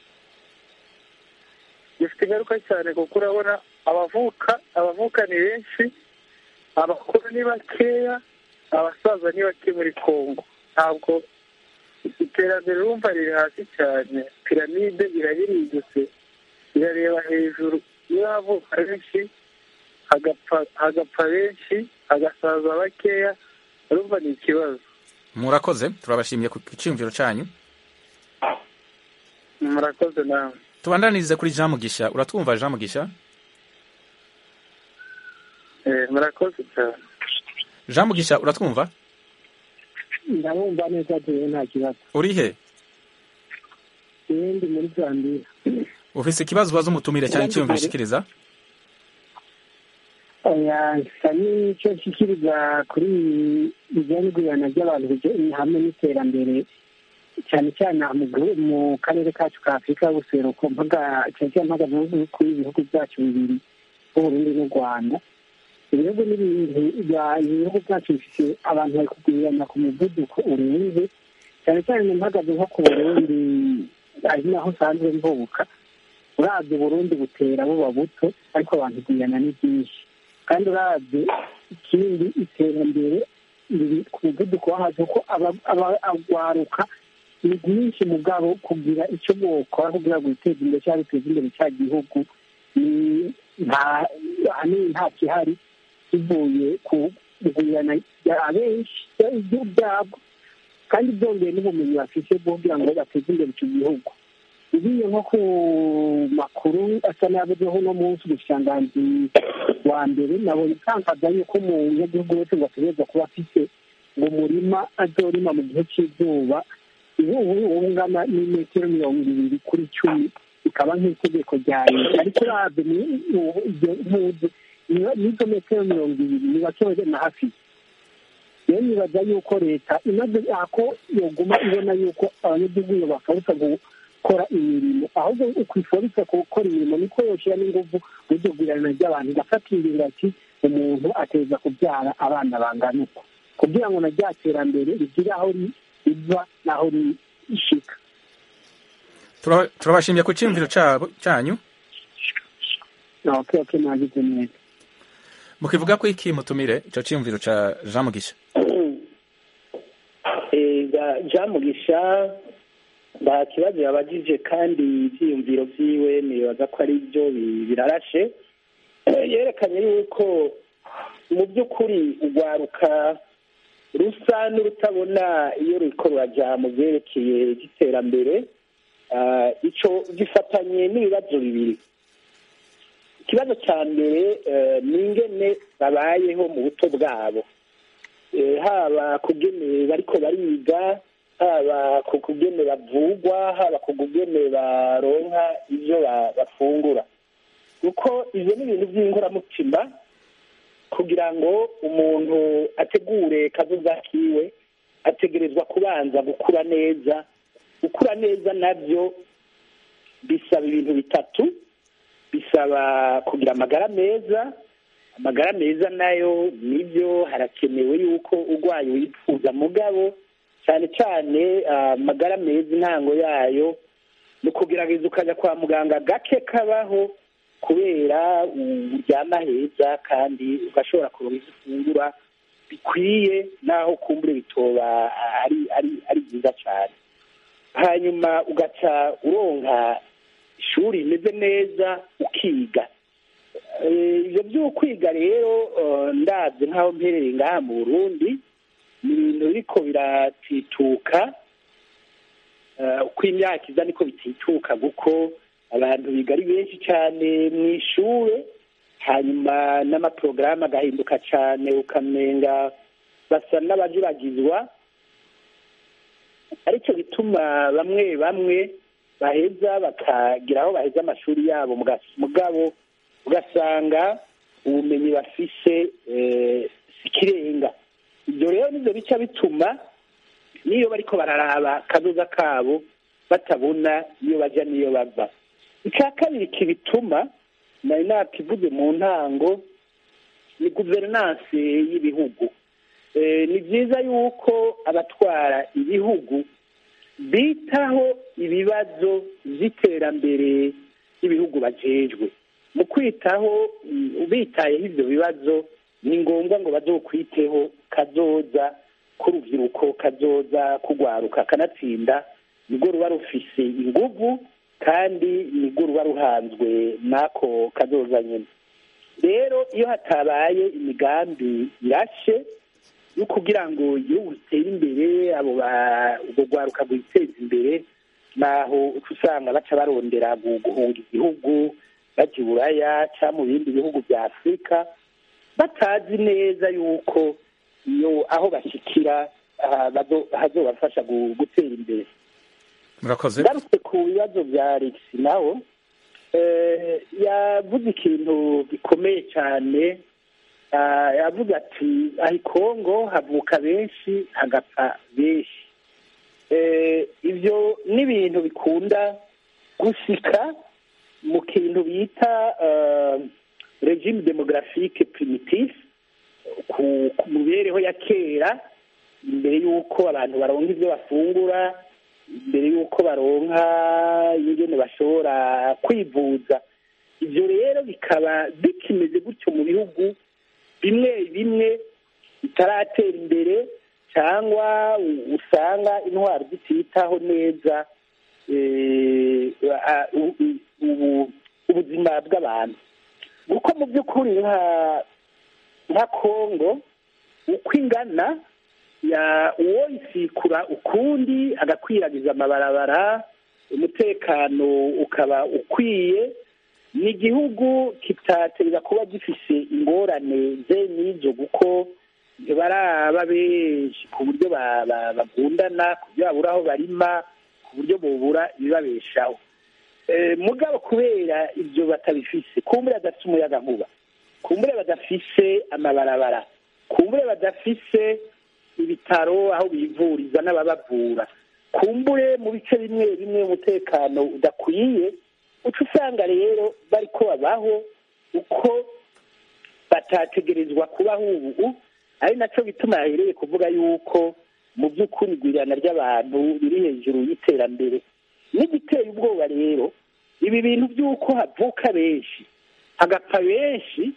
Speaker 3: bifite ingaruka cyane kuko urabona abavuka abavuka ni benshi abakuru ni bakeya abasaza ni bake muri congo ntabwo iterambere urumva riri hasi cyane piramide irabirindutse irareba hejuru iyo havuka benshi hagapfa benshi hagasaza bakeya urumva ni ikibazo
Speaker 1: murakoze turabashimiye ku cyiyumviro cyanyu
Speaker 3: murakoze nawe
Speaker 1: tubandanirize kuri jean mugisha uratwumva jean mugisha
Speaker 3: Eh, murakoze cyane
Speaker 1: jean mugisha uratwumva
Speaker 12: ndabumva neza tuwe nta kibazo
Speaker 1: uri he
Speaker 12: ndi muri zambia
Speaker 1: ufise ikibazo ubaza umutumire cyane icyiyumviro ushikiriza
Speaker 12: oya nsa n'icyo nshyikiriza kuri bijyanye n'igurana ry'abantu bijyanye hamwe n'iterambere cyane cyane aha mu gihu- mu karere kacu ka afurika y'ubuseruko mpaga cyane cyane mpaga mu bihugu ibihugu byacu bibiri uburundi n'u rwanda ibihugu n'ibintu bya- ibihugu byacu bifite abantu bari kugurirana ku muvuduko urenze cyane cyane mpagaze nko ku burundi ari naho usanzwe mvuka urabye uburundi butera buba buto ariko abantu kugirana ni byinshi kandi urabye ikindi iterambere riri ku muvuduko wo hasi kuko aba- aba- agwaruka ni byinshi mugabo kugira icyo bwokora kugira ngo witeze imbere cyangwa biteze imbere cya gihugu ni nta ahanini nta kihari kivuye ku kugurana abenshi igihugu byabo kandi byongeye n'ubumenyi bafite bwo kugira ngo bateze imbere icyo gihugu ugiye nko ku makuru asa n'ayagezeho uno munsi umushikiranganji wa mbere nabonye itangaza yuko umunyagihugu wese ngo ategereza kuba afite ngo umurima azorima mu gihe cy'izuba ubu ubu ungana n'imetero mirongo ibiri kuri cumi bikaba nk'itegeko rya leta ariko urabye ni- ubu ibyo ntuzi ni- n'izo metero mirongo ibiri ni bake na hafi rero nibaza yuko leta imaze ako yoguma ibona yuko abanyagihugu iyo bakabusa gukora imirimo ahubwo ukwiforisa gukora imirimo niko yoshyira n'inguvu mu iryo gurirana ry'abantu igafata ingingo ati umuntu ateza kubyara abana bangana uko kugira ngo na rya terambere rigire aho ri- riva n'aho rishika
Speaker 1: Tura- turabashimiye ku cyiyumviro cyabo cyanyu
Speaker 12: okay okay mwagize neza
Speaker 1: mukivuga ko iki mutumire icyo cyiyumviro cya jean mugisha
Speaker 4: Eh, ga- jean mugisha nta kibazo yabagije kandi ibyiyumviro byiwe nibaza ko ari byo bi- birarashe Eh, yerekanye yuko mu by'ukuri urwaruka rusa n'urutabona iyo ruriko ruraja mu byerekeye by'iterambere Ah, ico gifatanye n'ibibazo bibiri ikibazo cya mbere eh, ni ingene babayeho mu buto bwabo Eh, haba kugene bariko bariga haba ku kugene bavugwa haba ku kugene baronka ivyo ba- bafungura kuko ivyo ni ibintu by'inkoramutima kugira ngo umuntu ategure kazoza kiwe ategerezwa kubanza gukura neza gukura neza nabyo bisaba ibintu bitatu bisaba kugira amagara meza amagara meza nayo nibyo harakenewe yuko urwaye wifuza mugabo cyane cyane ah, amagara meza intango yayo ni ukugerageza ukajya kwa muganga gake kabaho kubera uryama heza kandi ugashobora kuronka ibyo ufungura bikwiye naho kumbure bitoba ari ari ari byiza cyane hanyuma ugaca uronka ishuri rimeze neza ukiga Eh, ibyo byo kwiga rero eh, ndabyo nk'aho mperereye ngaha mu burundi ni ibintu biriko biratituka Eh, uko imyaka iza niko bitituka kuko abantu biga ari benshi cyane mu ishure hanyuma n'amaporogaramu agahinduka cyane ukamenga basa n'abajuragizwa aricyo bituma bamwe bamwe baheza bakagira aho baheza amashuri yabo mugas- mugabo ugasanga ubumenyi bafise eh, si ikirenga ibyo rero nibyo bica bituma n'iyo bariko bararaba akazoza kabo batabona iyo bajya n'iyo bava icya kabiri kibituma nari nakivuze mu ntango ni guverinanse y'ibihugu Eh, ni byiza yuko abatwara ibihugu bitaho ibibazo by'iterambere ry'ibihugu bajejwe mu kwitaho mm, bitayeho ibyo bibazo ni ngombwa ngo bazokwiteho kazoza k'urubyiruko kazoza kugwaruka kanatsinda nibwo ruba rufise inguvu kandi nibwo ruba ruhanzwe n'ako kazoza nyine rero iyo hatabaye imigambi irashe yo kugira ngo igihugu gitere imbere abo ba- urwo rwaruka rwiteza imbere naho uca usanga baca barondera gu- guhunga igihugu bajya i buraya cyangwa mu bindi bihugu bya afurika batazi neza yuko iyo aho bashyikira ah, bazo- hazobafasha gu- gutera imbere
Speaker 1: murakoze
Speaker 4: ngarutse ku bibazo bya alex nawe eh, yavuze ikintu gikomeye cyane Ah, yavuze ati aho i kongo havuka benshi hagapfa benshi Eh, ibyo ni ibintu bikunda gushika mu kintu bita eh, regime demographique primitive ku ku mibereho ya kera imbere y'uko abantu baronka ibyo bafungura imbere y'uko baronka ingene bashobora kwivuza ibyo rero bikaba bikimeze gutyo mu bihugu bimwe bimwe bitaratera imbere cyangwa u- usanga intwaro zititaho neza eh, a- u- u- ubu- ubuzima bw'abantu kuko mu by'ukuri nka nka kongo uko ingana ya uwo isikura ukundi agakwiragiza amabarabara umutekano ukaba ukwiye ni igihugu kitatereza kuba gifise ingorane ze n'izo kuko ntibaraba benshi ku buryo ba- ba- bagundana ku buryo babura aho barima ku buryo bubura ibibabeshaho Eh, mugabo kubera ibyo batabifise kumbure badafise umuyaga nkuba kumbure badafise amabarabara kumbure badafise ibitaro aho bivuriza n'ababavura kumbure mu bice bimwe bimwe umutekano udakwiye uca usanga rero bariko babaho uko batategerezwa kubaho ubu ari nacyo bituma yahereye kuvuga yuko mu by'ukuri igwirirana ry'abantu biri hejuru y'iterambere n'igiteye ubwoba rero ibi bintu by'uko havuka benshi hagapfa benshi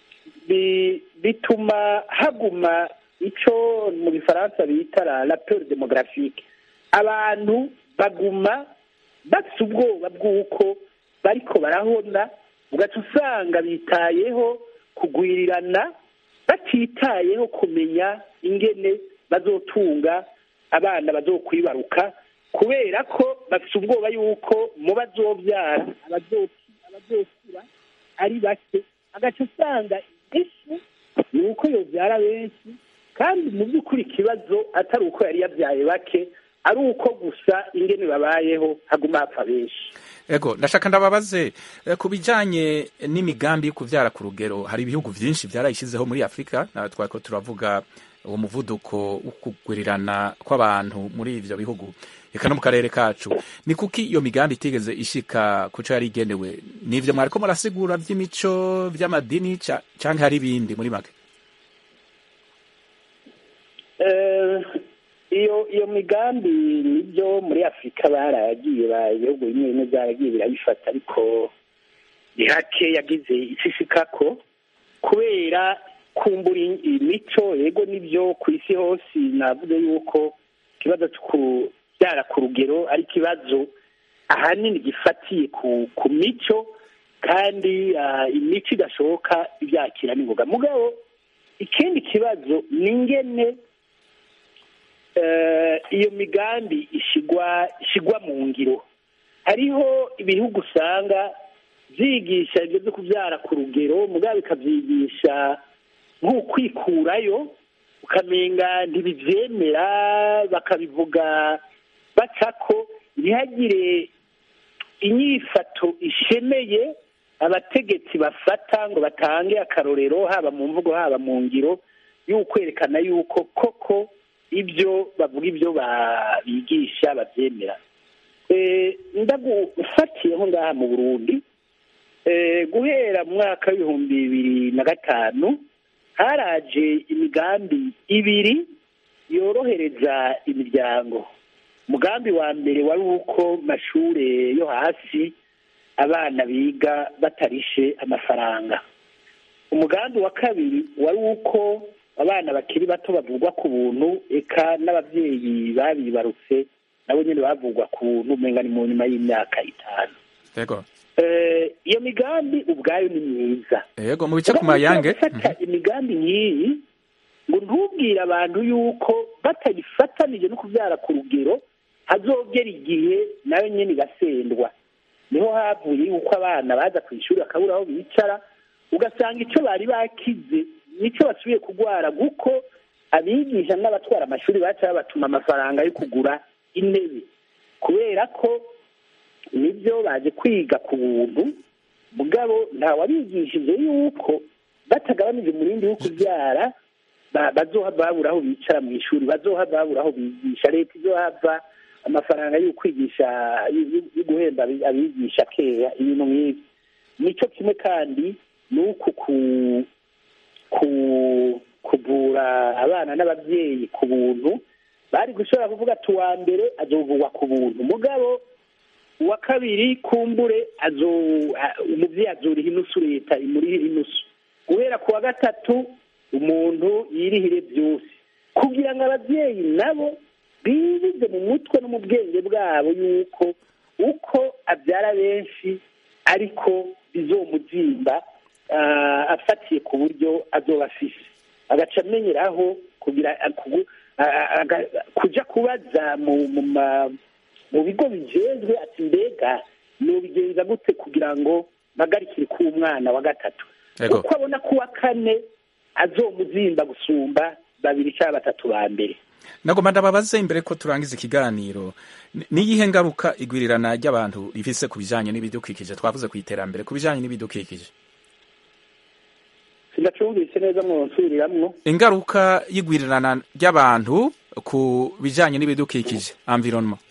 Speaker 4: bi- bituma haguma icyo mu gifaransa bita la rapeur demographique abantu baguma bafite ubwoba bw'uko bariko barahona ugaca usanga bitayeho kugwirirana batitayeho kumenya ingene bazotunga abana bazokwibaruka kubera ko bafite ubwoba yuko mu bazobyara abazo- abazokura ari bake agaca usanga inyishu ni uko yobyara benshi kandi mu by'ukuri ikibazo atari uko yari yabyaye bake ari uko gusa ingene babayeho haguma hapfa benshi
Speaker 1: ego ndashaka ndababaze eh, ku bijyanye n'imigambi yo kubyara ku rugero hari ibihugu byinshi byarayishyizeho muri afurika na twako turavuga uwo muvuduko wo kugwirirana kw'abantu muri ibyo bihugu reka no mu karere kacu ni kuki iyo migambi itigeze ishika ku cyo yari igenewe ni ibyo mwariko murasigura by'imico by'amadini ca- canke hari ibindi muri make
Speaker 4: Eh, iyo iyo migambi nibyo muri afurika baragiye ba- ibihugu bimwe bimwe byaragiye birayifata ariko ni hake yagize ishishikako kubera kumbura i- imico yego nibyo ku isi hose navuze yuko ikibazo cyo kubyara ku rugero ari ikibazo ahanini gifatiye ku ku mico kandi ah, imico idashoboka ibyakira n'ingoga mugabo ikindi kibazo ni ingene eh, iyo migambi ishigwa ishigwa mu ngiro hariho ibihugu usanga byigisha ibyo byo kubyara ku rugero mugabo bikabyigisha nk'ukwikurayo ukamenga ntibibyemera bakabivuga bacako ntihagire inyifato ishemeye abategetsi bafata ngo batange akarorero haba mu mvugo haba mu ngiro y'ukwerekana yuko koko ibyo bavuga ibyo ba- bigisha babyemera Eh, ndagufatiyeho ngaha mu burundi Eh, guhera mu mwaka w'ibihumbi bibiri na gatanu haraje imigambi ibiri yorohereza imiryango umugambi wa mbere wari uko mashure yo hasi abana biga batarishe amafaranga umugambi wa kabiri wari uko abana bakiri bato bavugwa ku buntu eka n'ababyeyi babibarutse nabo nyine bavugwa ku buntu umenga ni mu nyuma y'imyaka itanu
Speaker 1: ego
Speaker 4: Eh, iyo migambi ubwayo ni myiza
Speaker 1: ego mu bice ku mayange
Speaker 4: gufata imigambi nk'iyi ngo ntubwire abantu yuko batayifatanije no kubyara ku rugero hazogera igihe nayo nyine igasendwa niho havuye yuko abana baza ku ishuri bakabura aho bicara ugasanga icyo bari bakize nicyo basubiye kurwara kuko abigisha n'abatwara amashuri baca babatuma amafaranga yo kugura intebe kubera ko nibyo baje kwiga ku buntu mugabo ntawabigishije yuko batagabanije umurindi wo kubyara ba- bazohava babura aho bicara mu ishuri bazohava babura aho bigisha leta izohava amafaranga yo kwigisha yo- yo- yo guhemba abi- abigisha keya ibintu nk'ibi nicyo kimwe kandi ni uku ku ku kuvura abana n'ababyeyi ku buntu bari gushobora kuvuga ati uwa mbere azovugwa ku buntu mugabo uwa kabiri kumbure azo a- umubyeyi azoriha inusu leta imurihira inusu guhera ku wa gatatu umuntu yirihire byose kugira ngo ababyeyi nabo bibize mu mutwe no mu bwenge bwabo yuko uko abyara benshi ariko bizomuzimba ah, afatiye ku buryo azoba afise agaca amenyeraho kugira kugu- a- a- aga- kuja kubaza mu mu ma- mu bigo bijejwe ati mbega nobigenza gute kugira ngo mpagarikire k'umwana wa gatatu
Speaker 1: Ego.
Speaker 4: uko abona ko uwa kane azomuzimba gusumba babiri cyangwa batatu ba mbere
Speaker 1: nagomba ndababaze imbere ko turangiza ikiganiro ni- niyihe ngaruka igwirirana ry'abantu rifise ku bijanye n'ibidukikije twavuze ku iterambere ku bijanye n'ibidukikije
Speaker 4: sindacumvise neza mwonsubiriramwo
Speaker 1: ingaruka y'igwirirana ry'abantu ku bijanye n'ibidukikije environnement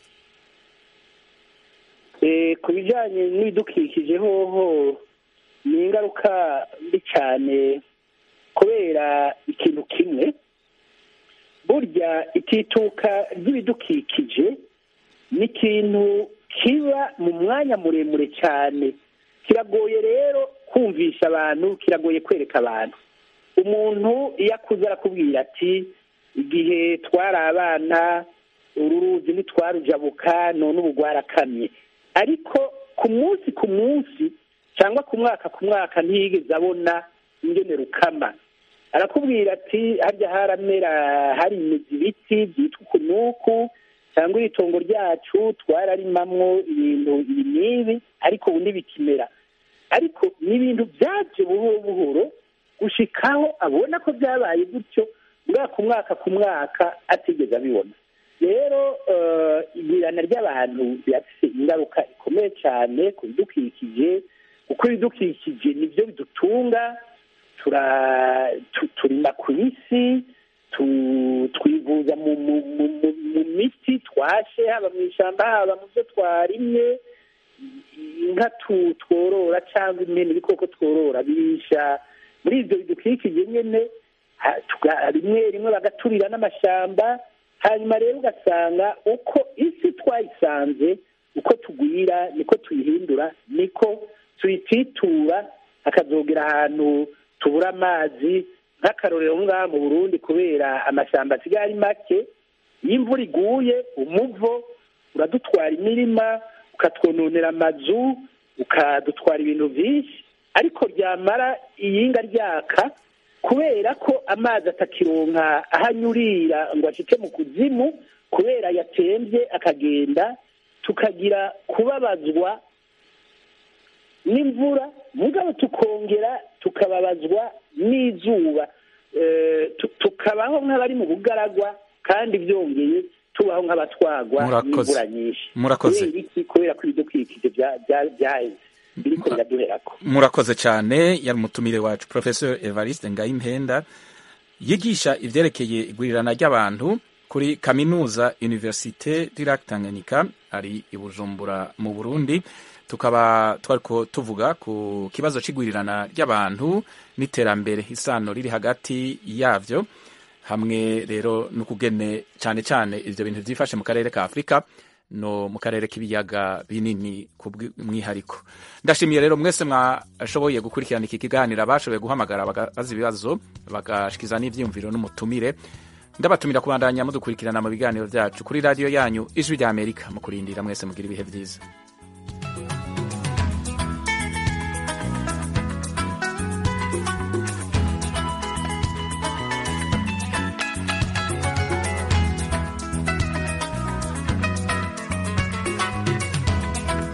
Speaker 4: Eh, ku bijyanye n'ibidukikije hoho ni ingaruka mbi cyane kubera ikintu kimwe burya itituka ry'ibidukikije ni ikintu kiba mu mwanya muremure cyane kiragoye rero kumvisha abantu kiragoye kwereka abantu umuntu iyo akuze arakubwira ati igihe twari abana uru ruzi ntitwarujabuka none ubu rwarakamye ariko ku munsi ku munsi cyangwa ku mwaka ku mwaka ntiyigeze abona ingene rukama arakubwira ati harya haramera hari imizi ibiti byitwa ukunuku cyangwa iri tongo ryacu twararimamwo ibintu ibi n'ibi ariko ubu ntibikimera ariko ni ibintu byaje buhoro buhoro gushikaho abona ko byabaye gutyo mwaka ku mwaka ku mwaka atigeze abibona rero eh, igwirana ry'abantu birafite ingaruka ikomeye cyane ku bidukikije kuko ibidukikije nibyo bidutunga tura- tu- turima ku isi tu- twivuza mu mu- mu- mu- mu miti twashe haba mu ishyamba haba mu byo twarimye inka tu- tworora cyangwa impene ibikoko tworora birisha muri ibyo bidukikije nyine ha- tuga- rimwe rimwe bagaturira n'amashyamba hanyuma rero ugasanga uko isi twayisanze uko tugwira niko tuyihindura niko tuyititura hakazogera ahantu tubura amazi nk'akarorero aho ngaha mu burundi kubera amashyamba asigaye ari make iyo imvura iguye umuvo uradutwara imirima ukatwononera amazu ukadutwara ibintu byinshi ariko ryamara iyinga ryaka kubera ko amazi atakironka aho anyurira ngo acike mu kuzimu kubera yatembye akagenda tukagira kubabazwa n'imvura mugabo tukongera tukababazwa n'izuba Eh, tu- tukabaho nk'abari mu bugaragwa kandi byongeye tubaho nk'abatwagwa
Speaker 1: Murakoze.
Speaker 4: n'imvura nyinshi
Speaker 1: Murakoze.
Speaker 4: kubera iki kubera ko ibidukikije bya- bya- byaheze biriko biraduherako
Speaker 1: murakoze cyane yari umutumire wacu professor evariste ngayimpenda yigisha ivyerekeye igwirirana ry'abantu kuri kaminuza universite du lac tanganyika ari i bujumbura mu burundi tukaba twariko tuvuga ku kibazo c'igwirirana ry'abantu n'iterambere isano riri hagati yavyo hamwe rero n'ukugene cyane cyane ivyo bintu vyifashe mu karere ka afurika no mu karere k'ibiyaga binini ku bw'umwihariko ndashimiye rero mwese mwashoboye gukurikirana iki kiganiro abashoboye guhamagara bagabaza ibibazo bagashikiza n'ivyiyumviro n'umutumire ndabatumira kubandanya mudukurikirana mu biganiro vyacu kuri radiyo yanyu ijwi rya amerika mu kurindira mwese mugira ibihe vyiza